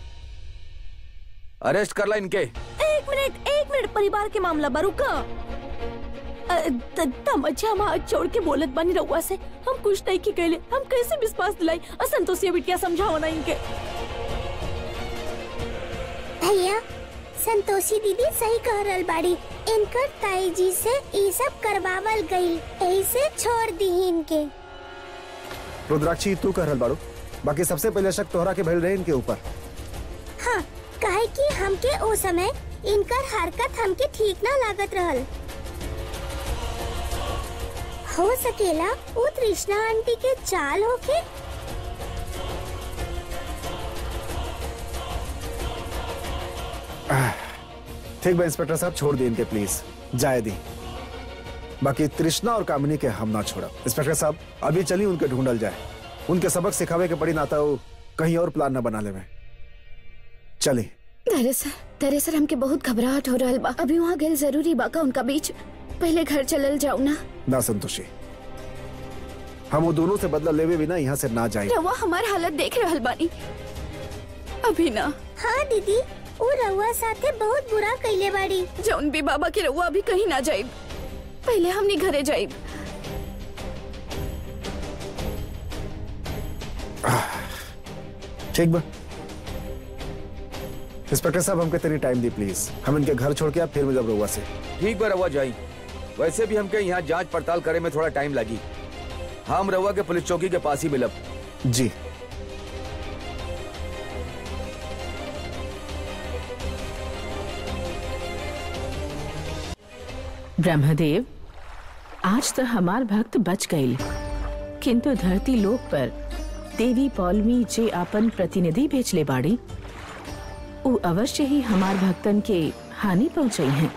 अरेस्ट करला इनके एक मिनट एक मिनट परिवार के मामला बा रुका अ, त- तमच्चा हम हाथ छोड़ के बोलत बानी रउआ से हम कुछ नहीं की कहले हम कैसे विश्वास दिलाई असंतोषिया बिटिया समझाओ ना इनके भैया संतोषी दीदी सही कह रहल बाड़ी इनकर ताई जी से ये सब करवावल गई यही से छोड़ दी इनके रुद्राक्षी तू कह रहल बाड़ू बाकी सबसे पहले शक तोहरा के भइल रहे इनके ऊपर हाँ काहे कि हमके ओ समय इनकर हरकत हमके ठीक ना लागत रहल हो सकेला वो तृष्णा आंटी के चाल होके ठीक बा इंस्पेक्टर साहब छोड़ दी इनके प्लीज जाए दी बाकी तृष्णा और कामिनी के हम ना छोड़ा इंस्पेक्टर साहब अभी चली उनके ढूंढल जाए उनके सबक सिखावे के पड़ी नाता वो कहीं और प्लान न बना ले में चली धैर्य सर धैर्य सर हमके बहुत घबराहट हो रहल बा अभी वहाँ गए जरूरी बा का उनका बीच पहले घर चलल जाऊ ना ना संतोषी हम वो दोनों से बदला लेवे बिना यहाँ से ना जाए रवा हमार हालत देख रहल बानी अभी ना हाँ दीदी वो रउआ साथे बहुत बुरा कैले बाड़ी जौन भी बाबा के रउआ अभी कहीं ना जाइब पहले हमनी घरे जाइब ठीक बा इंस्पेक्टर साहब हमके तेरी टाइम दी प्लीज हम इनके घर छोड़ के आप फिर जब रहुआ से ठीक बा रवा जाई वैसे भी हमके यहाँ जांच पड़ताल करे में थोड़ा टाइम लगी हम रवा के पुलिस चौकी के पास ही मिलब जी ब्रह्मदेव आज तो हमार भक्त बच गईल किंतु धरती लोक पर देवी पौलमी जे अपन प्रतिनिधि भेजले बाड़ी उ अवश्य ही हमार भक्तन के हानि पहुंचाई हैं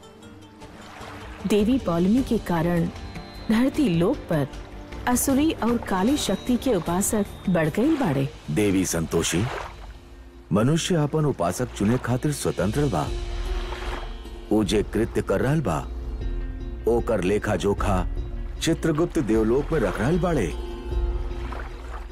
देवी पौलमी के कारण धरती लोक पर असुरी और काली शक्ति के उपासक बढ़ गई बाड़े देवी संतोषी मनुष्य अपन उपासक चुने खातिर स्वतंत्र बा उ जे कृत्य कर रहल बा ओकर लेखा जोखा चित्रगुप्त देवलोक में रख रहल बाड़े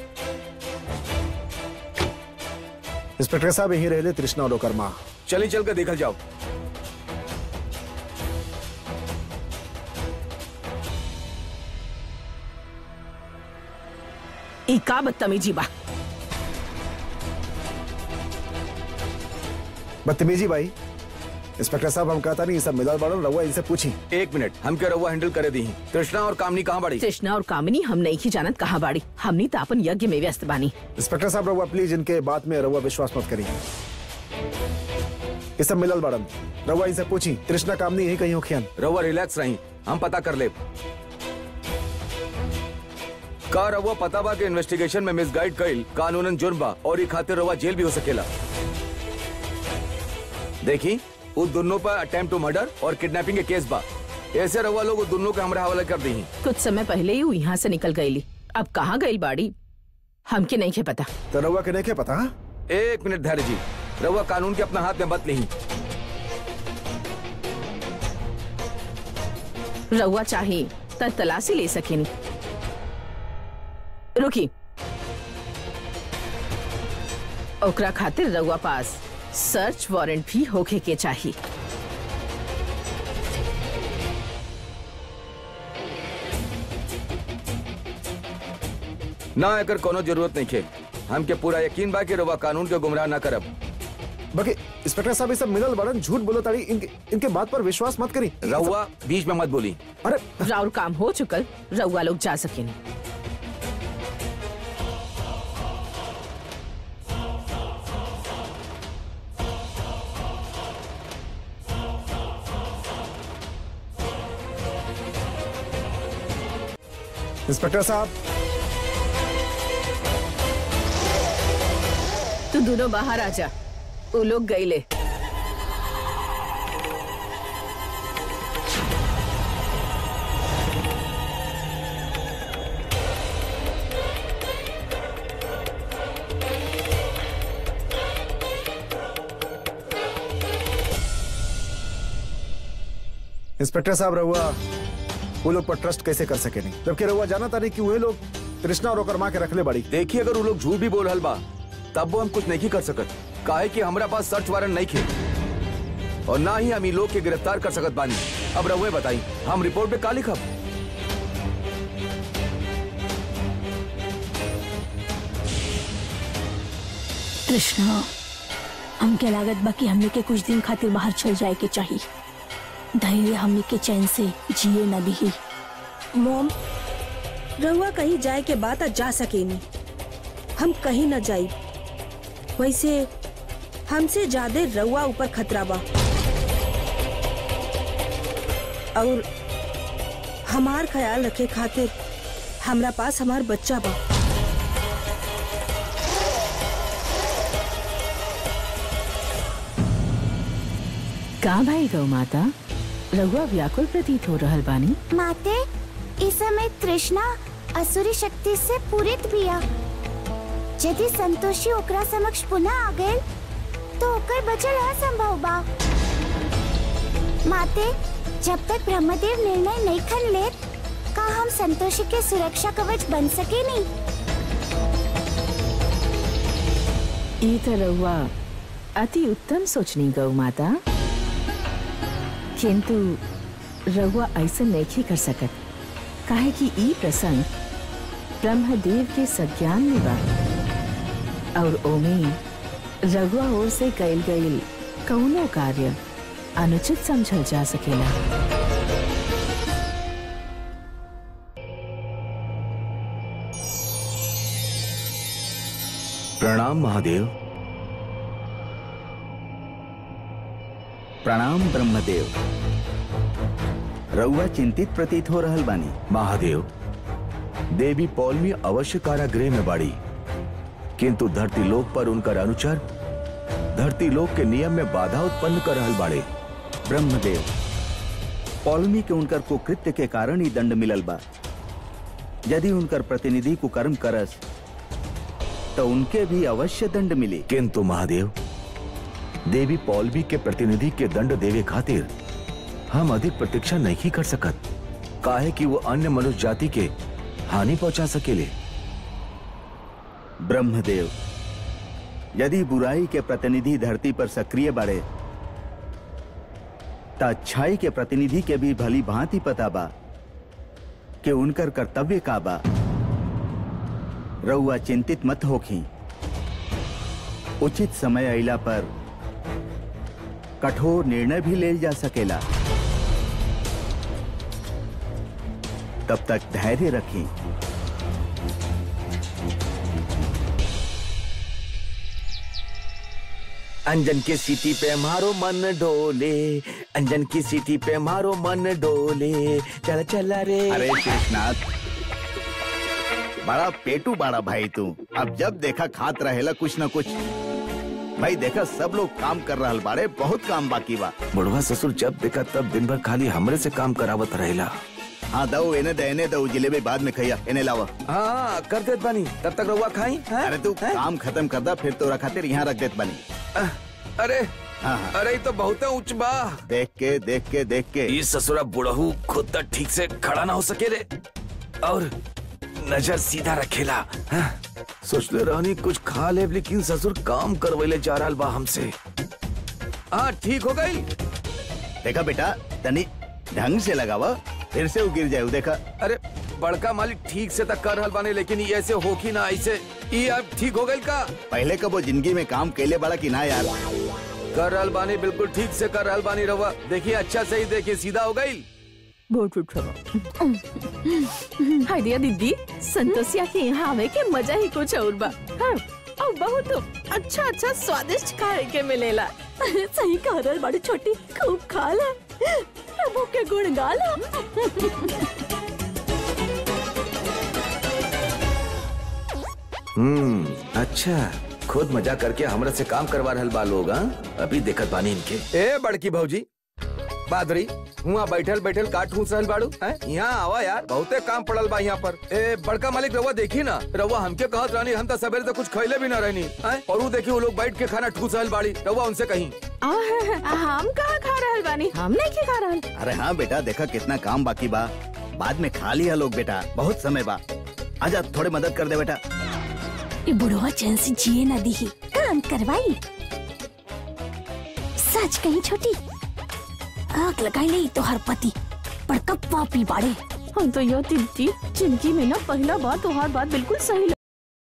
इंस्पेक्टर साहब यही रहे तृष्णा और ओकर माँ चली चल कर देखल जाओ ई का बदतमीजी बा बदतमीजी भाई इंस्पेक्टर साहब हम कहता नहीं ये सब मिलल बड़न रहुआ इनसे पूछी एक मिनट हम क्या रहुआ हैंडल करे दी कृष्णा और कामनी कहाँ बड़ी कृष्णा और कामिनी हम नहीं की जानत कहाँ बाड़ी हमनी तो अपन यज्ञ में व्यस्त बानी इंस्पेक्टर साहब रहुआ प्लीज इनके बात में रहुआ विश्वास मत करिए ये सब मिलल बड़न रहुआ इनसे पूछी तृष्णा कामनी यही कहीं होखियन रहुआ रिलैक्स रही हम पता कर ले का रहुआ पता बा के इन्वेस्टिगेशन में मिसगाइड कइल कानूनन जुर्म बा और ये खातिर रहुआ जेल भी हो सकेला देखी उस दोनों पर अटेम्प्ट टू मर्डर और किडनैपिंग के केस बा ऐसे रहुआ लोग उस दोनों के हमरा हवाले कर दी कुछ समय पहले ही वो यहाँ से निकल गईली अब कहाँ गई बाड़ी हमके नहीं के पता तो रहुआ के नहीं के पता हाँ? एक मिनट धैर्य जी रहुआ कानून के अपना हाथ में मत ली रउआ चाही त तलाशी ले सकेनी रुकी ओकरा खातिर रउआ पास सर्च वारंट भी होखे के चाहिए ना एकर कोनो जरूरत नहीं खे हमके पूरा यकीन बा कि रहुआ कानून के गुमराह ना करब बाकी इंस्पेक्टर साहब ये सब मिलल बड़न झूठ बोलो ताड़ी इनके इनके बात पर विश्वास मत करी रहुआ बीच में मत बोली अरे राउर काम हो चुकल रउआ लोग जा सकेनी इंस्पेक्टर साहब तू दोनों बाहर आ जा वो लोग गईले इंस्पेक्टर साहब रहुआ वो लोग पर ट्रस्ट कैसे कर सके नहीं जबकि रहुआ जाना था नहीं कि वही लोग तृष्णा और ओकर माँ के रखले बड़ी देखिए अगर वो लोग झूठ भी बोल रहल बा तब वो हम कुछ नहीं कर सकत काहे कि हमरा पास सर्च वारंट नहीं खे और ना ही हम इन लोग के गिरफ्तार कर सकत बानी अब रहुए बताई हम रिपोर्ट पे का लिखब कृष्णा हमके लागत बा कि हमने के कुछ दिन खातिर बाहर चल जाए के चाहिए धैर्य हमने के चैन से जिए न दी मोम रहुआ कहीं जाए के बाद जा सकेनी हम कहीं न जाई वैसे हमसे ज्यादा रउआ ऊपर खतरा बा और हमार ख्याल रखे खातिर हमरा पास हमार बच्चा बा का भाई गौ माता रघुआ व्याकुल प्रतीत हो रहल बानी माते इस समय तृष्णा असुरी शक्ति से पूरित बिया यदि संतोषी ओकरा समक्ष पुनः आ गए तो ओकर बचल असंभव बा माते जब तक ब्रह्मदेव निर्णय नहीं खन ले का हम संतोषी के सुरक्षा कवच बन सके नहीं ई तो रउआ अति उत्तम सोचनी गौ माता किंतु रउआ ऐसा नहीं कर सकत काहे कि ई प्रसंग ब्रह्मदेव के संज्ञान में बा और ओमे रघुआ ओर से कैल गईल कौनो कार्य अनुचित समझल जा सकेला प्रणाम महादेव प्रणाम ब्रह्मदेव रउआ चिंतित प्रतीत हो रहल बानी महादेव देवी पौलमी अवश्य कारागृह में बाड़ी किंतु धरती लोक पर उनकर अनुचर धरती लोक के नियम में बाधा उत्पन्न कर रहल बाड़े ब्रह्मदेव पौलमी के उनकर कुकृत्य के कारण ही दंड मिलल बा यदि उनकर प्रतिनिधि कुकर्म करस तो उनके भी अवश्य दंड मिली किंतु महादेव देवी पौलवी के प्रतिनिधि के दंड देवे खातिर हम अधिक प्रतीक्षा नहीं कर सकत काहे कि वो अन्य मनुष्य जाति के हानि पहुंचा सकेले ब्रह्मदेव यदि बुराई के प्रतिनिधि धरती पर सक्रिय बढ़े त अच्छाई के प्रतिनिधि के भी भली भांति पता बा कि उनकर कर्तव्य का बा रउआ चिंतित मत होखी उचित समय अइला पर कठोर निर्णय भी लेल जा सकेला तब तक धैर्य रखें अंजन की सीटी पे मारो मन डोले अंजन की सीटी पे मारो मन डोले चल चल रे अरे शेषनाथ बड़ा पेटू बड़ा भाई तू अब जब देखा खात रहेला कुछ न कुछ भाई देखा सब लोग काम कर रहा बाड़े बहुत काम बाकी बा बुढ़वा ससुर जब देखा तब दिन भर खाली हमरे से काम करावत रहेला हाँ दो इन्हें दे इन्हें दो जिलेबी बाद में खैया इन्हें लावा हाँ कर देत बानी तब तक रहुआ खाई हैं? अरे तू हैं? काम खत्म कर दा फिर तोरा खातिर यहाँ रख देत बनी अह, अरे हाँ हाँ अरे ये तो बहुत उच्च बा देख के देख के देख के ये ससुरा बुढ़हू खुद तक ठीक से खड़ा ना हो सके रे और नजर सीधा रखेला हाँ? सोचले रहनी कुछ खा ले लेकिन ससुर काम करवैले जा रहा बा हमसे हाँ ठीक हो गई देखा बेटा तनी ढंग से लगावा फिर से वो गिर जाए देखा अरे बड़का मालिक ठीक से तक कर रहल बानी लेकिन ये ऐसे होखी ना ऐसे ये अब ठीक हो गई का पहले कब वो जिंदगी में काम कैले बड़ा कि ना यार कर रहल बानी बिल्कुल ठीक से कर रहल बानी रहुआ देखिए अच्छा से ही देखिए सीधा हो गई बहुत उठो हाय दिया दीदी संतोषिया के यहाँ आवे के मजा ही कुछ और बा हाँ, और बहुत अच्छा अच्छा स्वादिष्ट खाए के मिलेला सही कह रहा बड़ी छोटी खूब खा ले प्रभु के गुण गा ला हम्म अच्छा खुद मजा करके हमरा से काम करवा रहल बा लोग हाँ? अभी देखत बानी इनके ए बड़की भौजी बादरी हुआ बैठल बैठल काट ठूस रहल बाड़ू हैं? यहाँ आवा यार बहुते काम पड़ल बा यहाँ पर ए बड़का मालिक रवा देखी ना रवा हमके कहत रहनी हम तो सवेरे से कुछ खैले भी ना रहनी हैं? और वो देखी वो लोग बैठ के खाना ठूस रहल बाड़ी रवा उनसे कहीं आ, हम कहाँ खा रहल बानी हम नहीं के खा रहल अरे हाँ बेटा देखा कितना काम बाकी बा बाद में खा लिया लोग बेटा बहुत समय बा आजा थोड़े मदद कर दे बेटा ये बुढ़वा चैन से जिए ना दी काम करवाई सच कहीं छोटी आग लगाई ले तो हर पति बड़का पापी बाड़े हम तो यो दीदी जिंदगी में ना पहला बार तुम्हार बात बिल्कुल सही लग-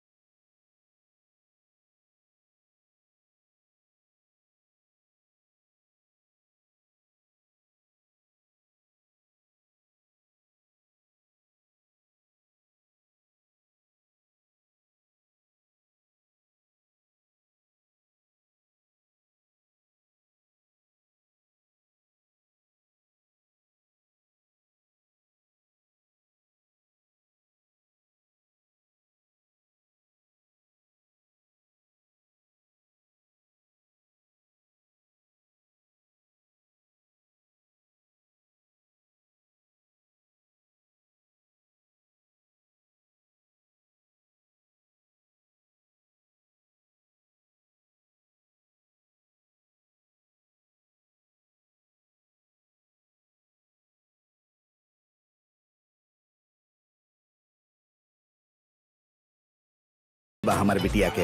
बा हमारे बिटिया के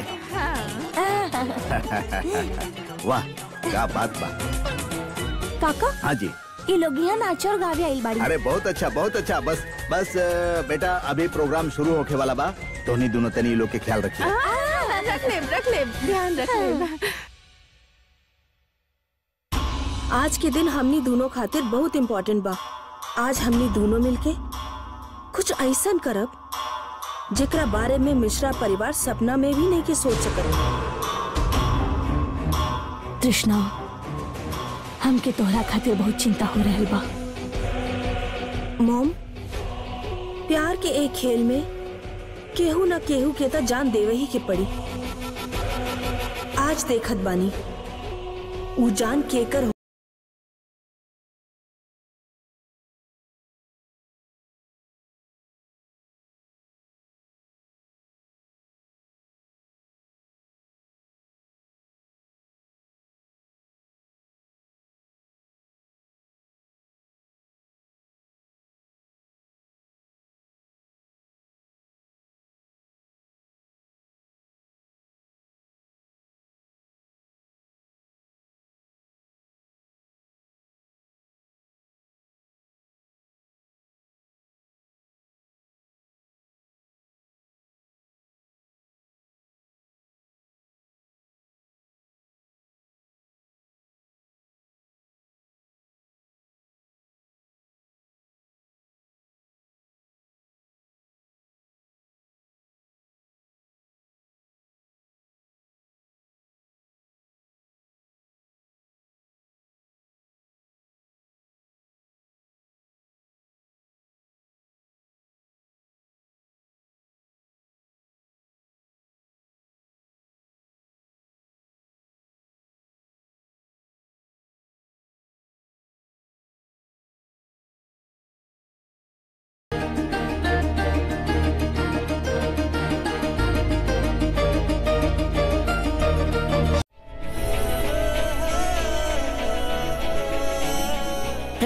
वाह क्या बात बा काका हाँ जी ये लोग यहाँ नाच और गावे आइल बाड़ी अरे बहुत अच्छा बहुत अच्छा बस बस अ, बेटा अभी प्रोग्राम शुरू होके वाला बा तो नहीं दोनों तनी लोग के ख्याल रखिए आ, रख ले रख ले ध्यान रख ले आज के दिन हमनी दोनों खातिर बहुत इम्पोर्टेंट बा आज हमनी दोनों मिलके कुछ ऐसा करब जेकरा बारे में मिश्रा परिवार सपना में भी नहीं के सोच सकत तृष्णा हमके तोहरा खातिर बहुत चिंता हो रहल बा मॉम प्यार के एक खेल में केहू न केहू के त जान देवे ही के पड़ी आज देखत बानी ऊ जान केकर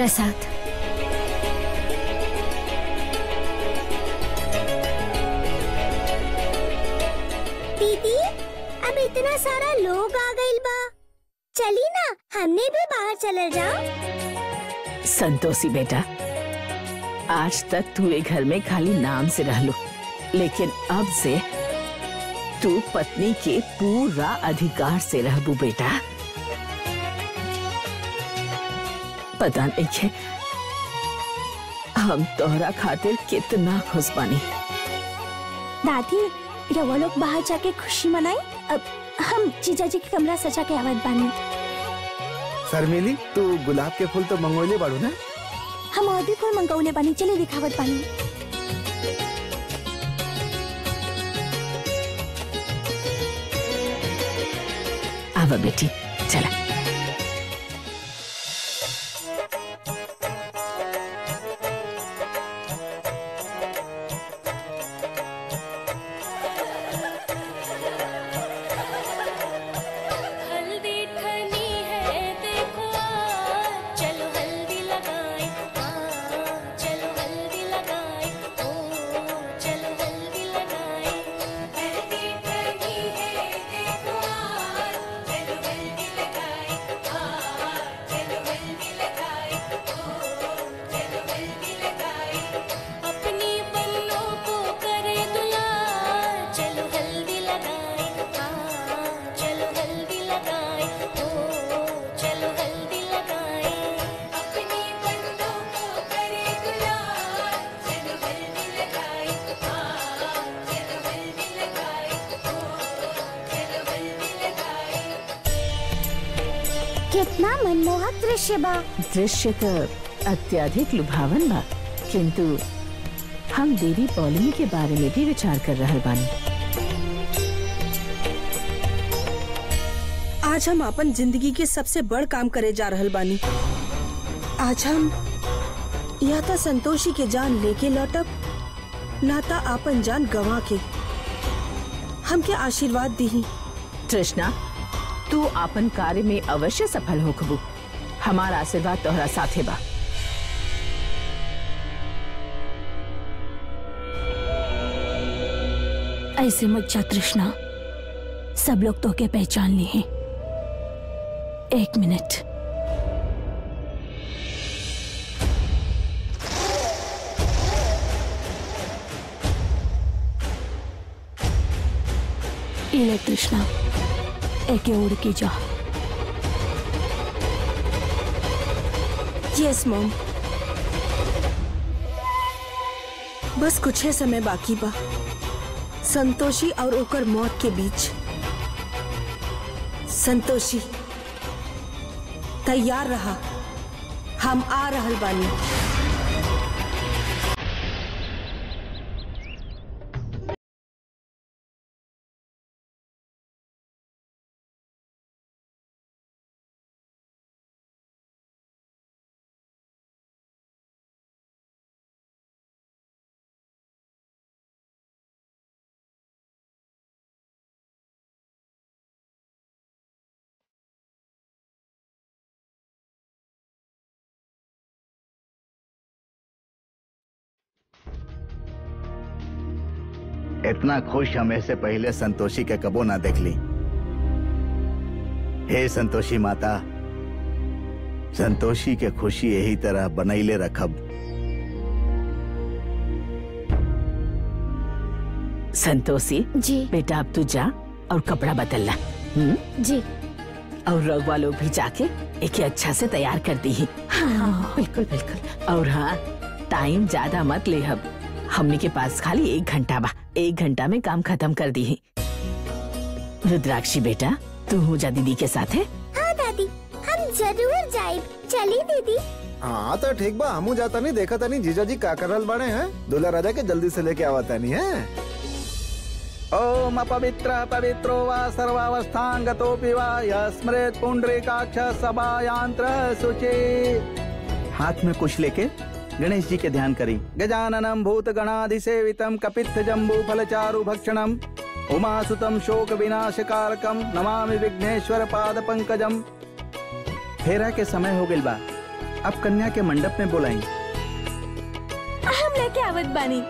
प्रसाद दीदी अब इतना सारा लोग आ गइल बा चली ना हमने भी बाहर चले जाओ संतोषी बेटा आज तक तू एक घर में खाली नाम से रह लो लेकिन अब से तू पत्नी के पूरा अधिकार से रहबू बेटा पता नहीं है हम तोहरा खातिर कितना खुश बानी दादी रवा लोग बाहर जाके खुशी मनाई अब हम जीजा जी के कमरा सजा के आवत बानी शर्मिली तू गुलाब के फूल तो मंगोले बाड़ू ना हम और भी फूल मंगौले बानी चले दिखावत बानी आवा बेटी चला हल्दी ठनी है देखो आज, चलो हल्दी लगाए चलो हल्दी लगाए ओ चलो हल्दी लगाए हल्दी ठनी है देखो आज, चलो हल्दी लगाए चलो हल्दी लगाए ओ चलो हल्दी लगाए अपनी बन्नों को करे दुलार चलो हल्दी लगाए चलो हल्दी लगाए ओ चलो हल्दी लगाए अपनी बन्नों को करे दुलार चलो हल्दी लगाए चलो हल्दी लगाए ओ चलो हल्दी लगाए कितना मनमोहक दृश्य बा दृश्य तो अत्यधिक लुभावन बा किंतु हम देवी पौलमी के बारे में भी विचार कर रहे बानी आज हम अपन जिंदगी के सबसे बड़ काम करे जा रहल बानी आज हम या तो संतोषी के जान लेके लौटब ना ता आपन जान गवा के हमके आशीर्वाद दी तृष्णा तू अपन कार्य में अवश्य सफल होखबू हमारा आशीर्वाद तोहरा साथे बा ऐसे मत जा तृष्णा सब लोग तो के पहचान लिए हैं एक मिनट ये ले तृष्णा एके उड़ के जा यस मॉम बस कुछ ही समय बाकी बा संतोषी और ओकर मौत के बीच संतोषी तैयार रहा हम आ रहल बानी इतना खुश हमें से पहले संतोषी के कबो ना देख ली हे संतोषी माता संतोषी के खुशी यही तरह बनैले रखब संतोषी जी बेटा अब तू जा और कपड़ा बदल ला हम्म? जी और रघुआ लोग भी जाके एक अच्छा से तैयार कर दी हाँ बिल्कुल बिल्कुल और हाँ टाइम ज्यादा मत ले अब हमने के पास खाली एक घंटा बा एक घंटा में काम खत्म कर दी रुद्राक्षी बेटा तू हो जा दीदी के साथ है हाँ दादी हम जरूर जाए चली दीदी हाँ तो ठीक बा हमू जाता नहीं देखा था नहीं जीजा जी का कर रहल बाड़े हैं दूल्हा राजा के जल्दी से लेके आवता नहीं है ओम अपवित्र पवित्रो वा सर्वावस्थांगतोऽपि वा यस्मृत पुंडरीकाक्ष सभायांत्र शुचि हाथ में कुछ लेके गणेश जी के ध्यान करी गजाननम भूत गणाधिसेवितम कपित्थ जम्बू फलचारु भक्षणम उमासुतम शोक विनाशकारकम नमामि विघ्नेश्वर पाद पंकजम फेरा के समय हो गइल बा अब कन्या के मंडप में बुलाएं हम लेके आवत बानी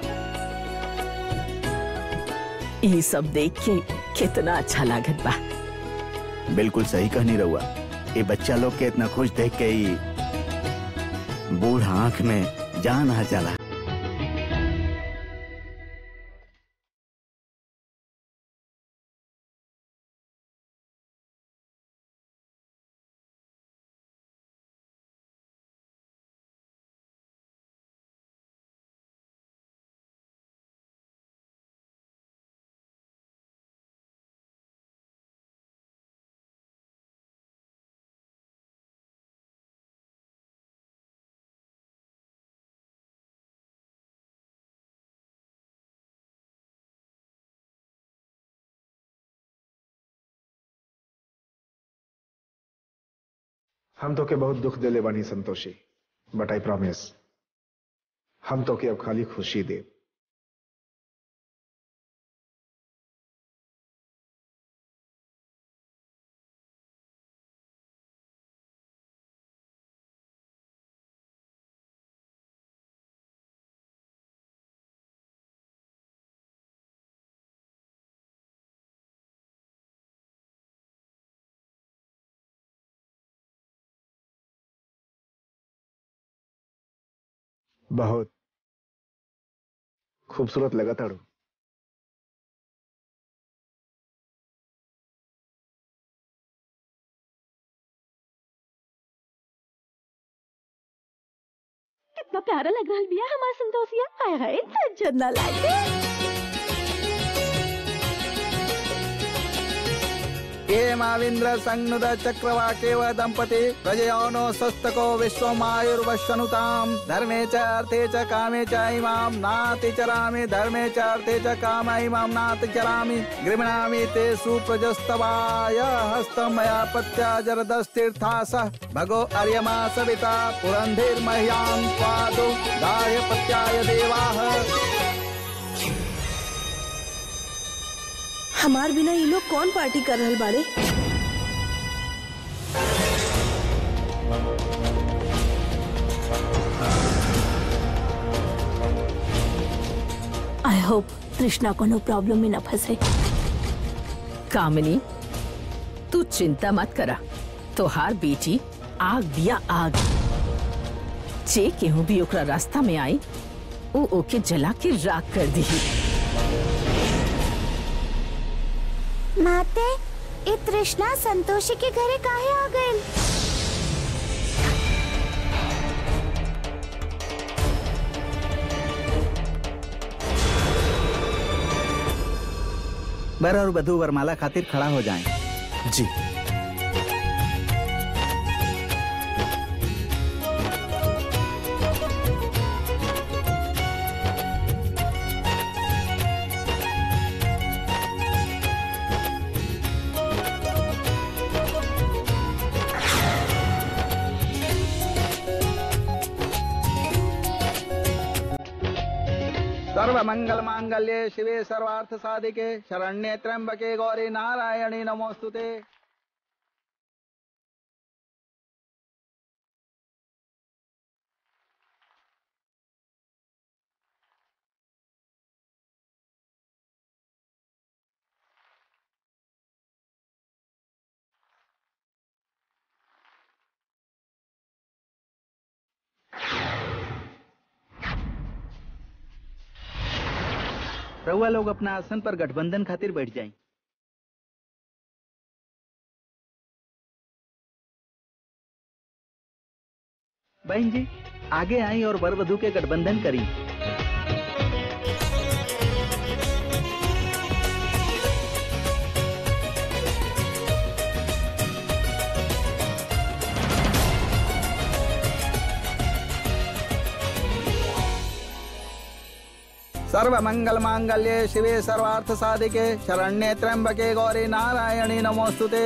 ये सब देख के कितना अच्छा लागत बा बिल्कुल सही कहनी रहुआ ये बच्चा लोग के इतना खुश देख के ही बूढ़ आंख में जान आ जाला हम तो के बहुत दुख दिले बानी संतोषी बट आई प्रॉमिस हम तो के अब खाली खुशी दे बहुत खूबसूरत लगा ताड़ू कितना प्यारा लग रहा बिया हमारा संतोषिया हाय हाय सज्जन ना लागे ये माविंद्र संनुद चक्रवाकेव दंपति प्रजयोनो स्वस्तको विश्वमायुर्वशनुताम धर्मे च अर्थे च कामे च इमाम नाति चरामि धर्मे च अर्थे च काम इमाम नाति चरामि गृह्णामि ते सुप्रजस्तवाय हस्तं मया पत्या जरदस्तीर्थास भगो अर्यमा सविता पुरन्धिर्मह्यां स्वादु गाय पत्याय देवाः हमार बिना ये लोग कौन पार्टी कर रहल बाड़े आई होप तृष्णा कोनो प्रॉब्लम में न फंसे कामिनी तू चिंता मत करा तोहार बेटी आग दिया आग जे केहू भी ओकरा रास्ता में आई वो ओके जला के राख कर दी माते ए तृष्णा संतोषी के घरे काहे आ गइल बर और बधू वरमाला खातिर खड़ा हो जाएं जी सर्व मंगल मांगल्ये शिवे सर्वार्थ साधिके शरण्ये त्र्यंबके गौरी नारायणी नमोस्तुते रहुआ लोग अपना आसन पर गठबंधन खातिर बैठ जाएं बहन जी आगे आई और वर वधु के गठबंधन करी सर्व मंगल मांगल्ये शिवे सर्वार्थ साधिके शरण्ये त्र्यंबके गौरी नारायणी नमोस्तुते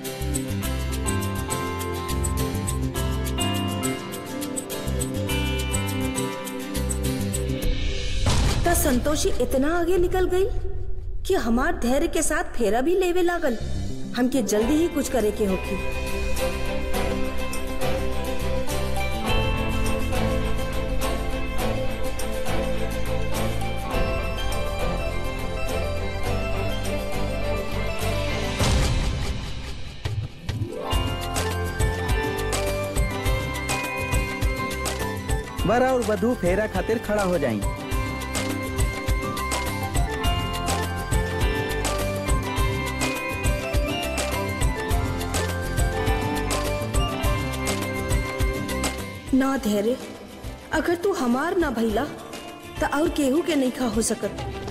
त संतोषी इतना आगे निकल गई कि हमार धैर्य के साथ फेरा भी लेवे लागल हमके जल्दी ही कुछ करे के होगी वर और वधु फेरा खातिर खड़ा हो जाई ना धैर्य अगर तू हमार ना भइला तो और केहू के नहीं खा हो सकत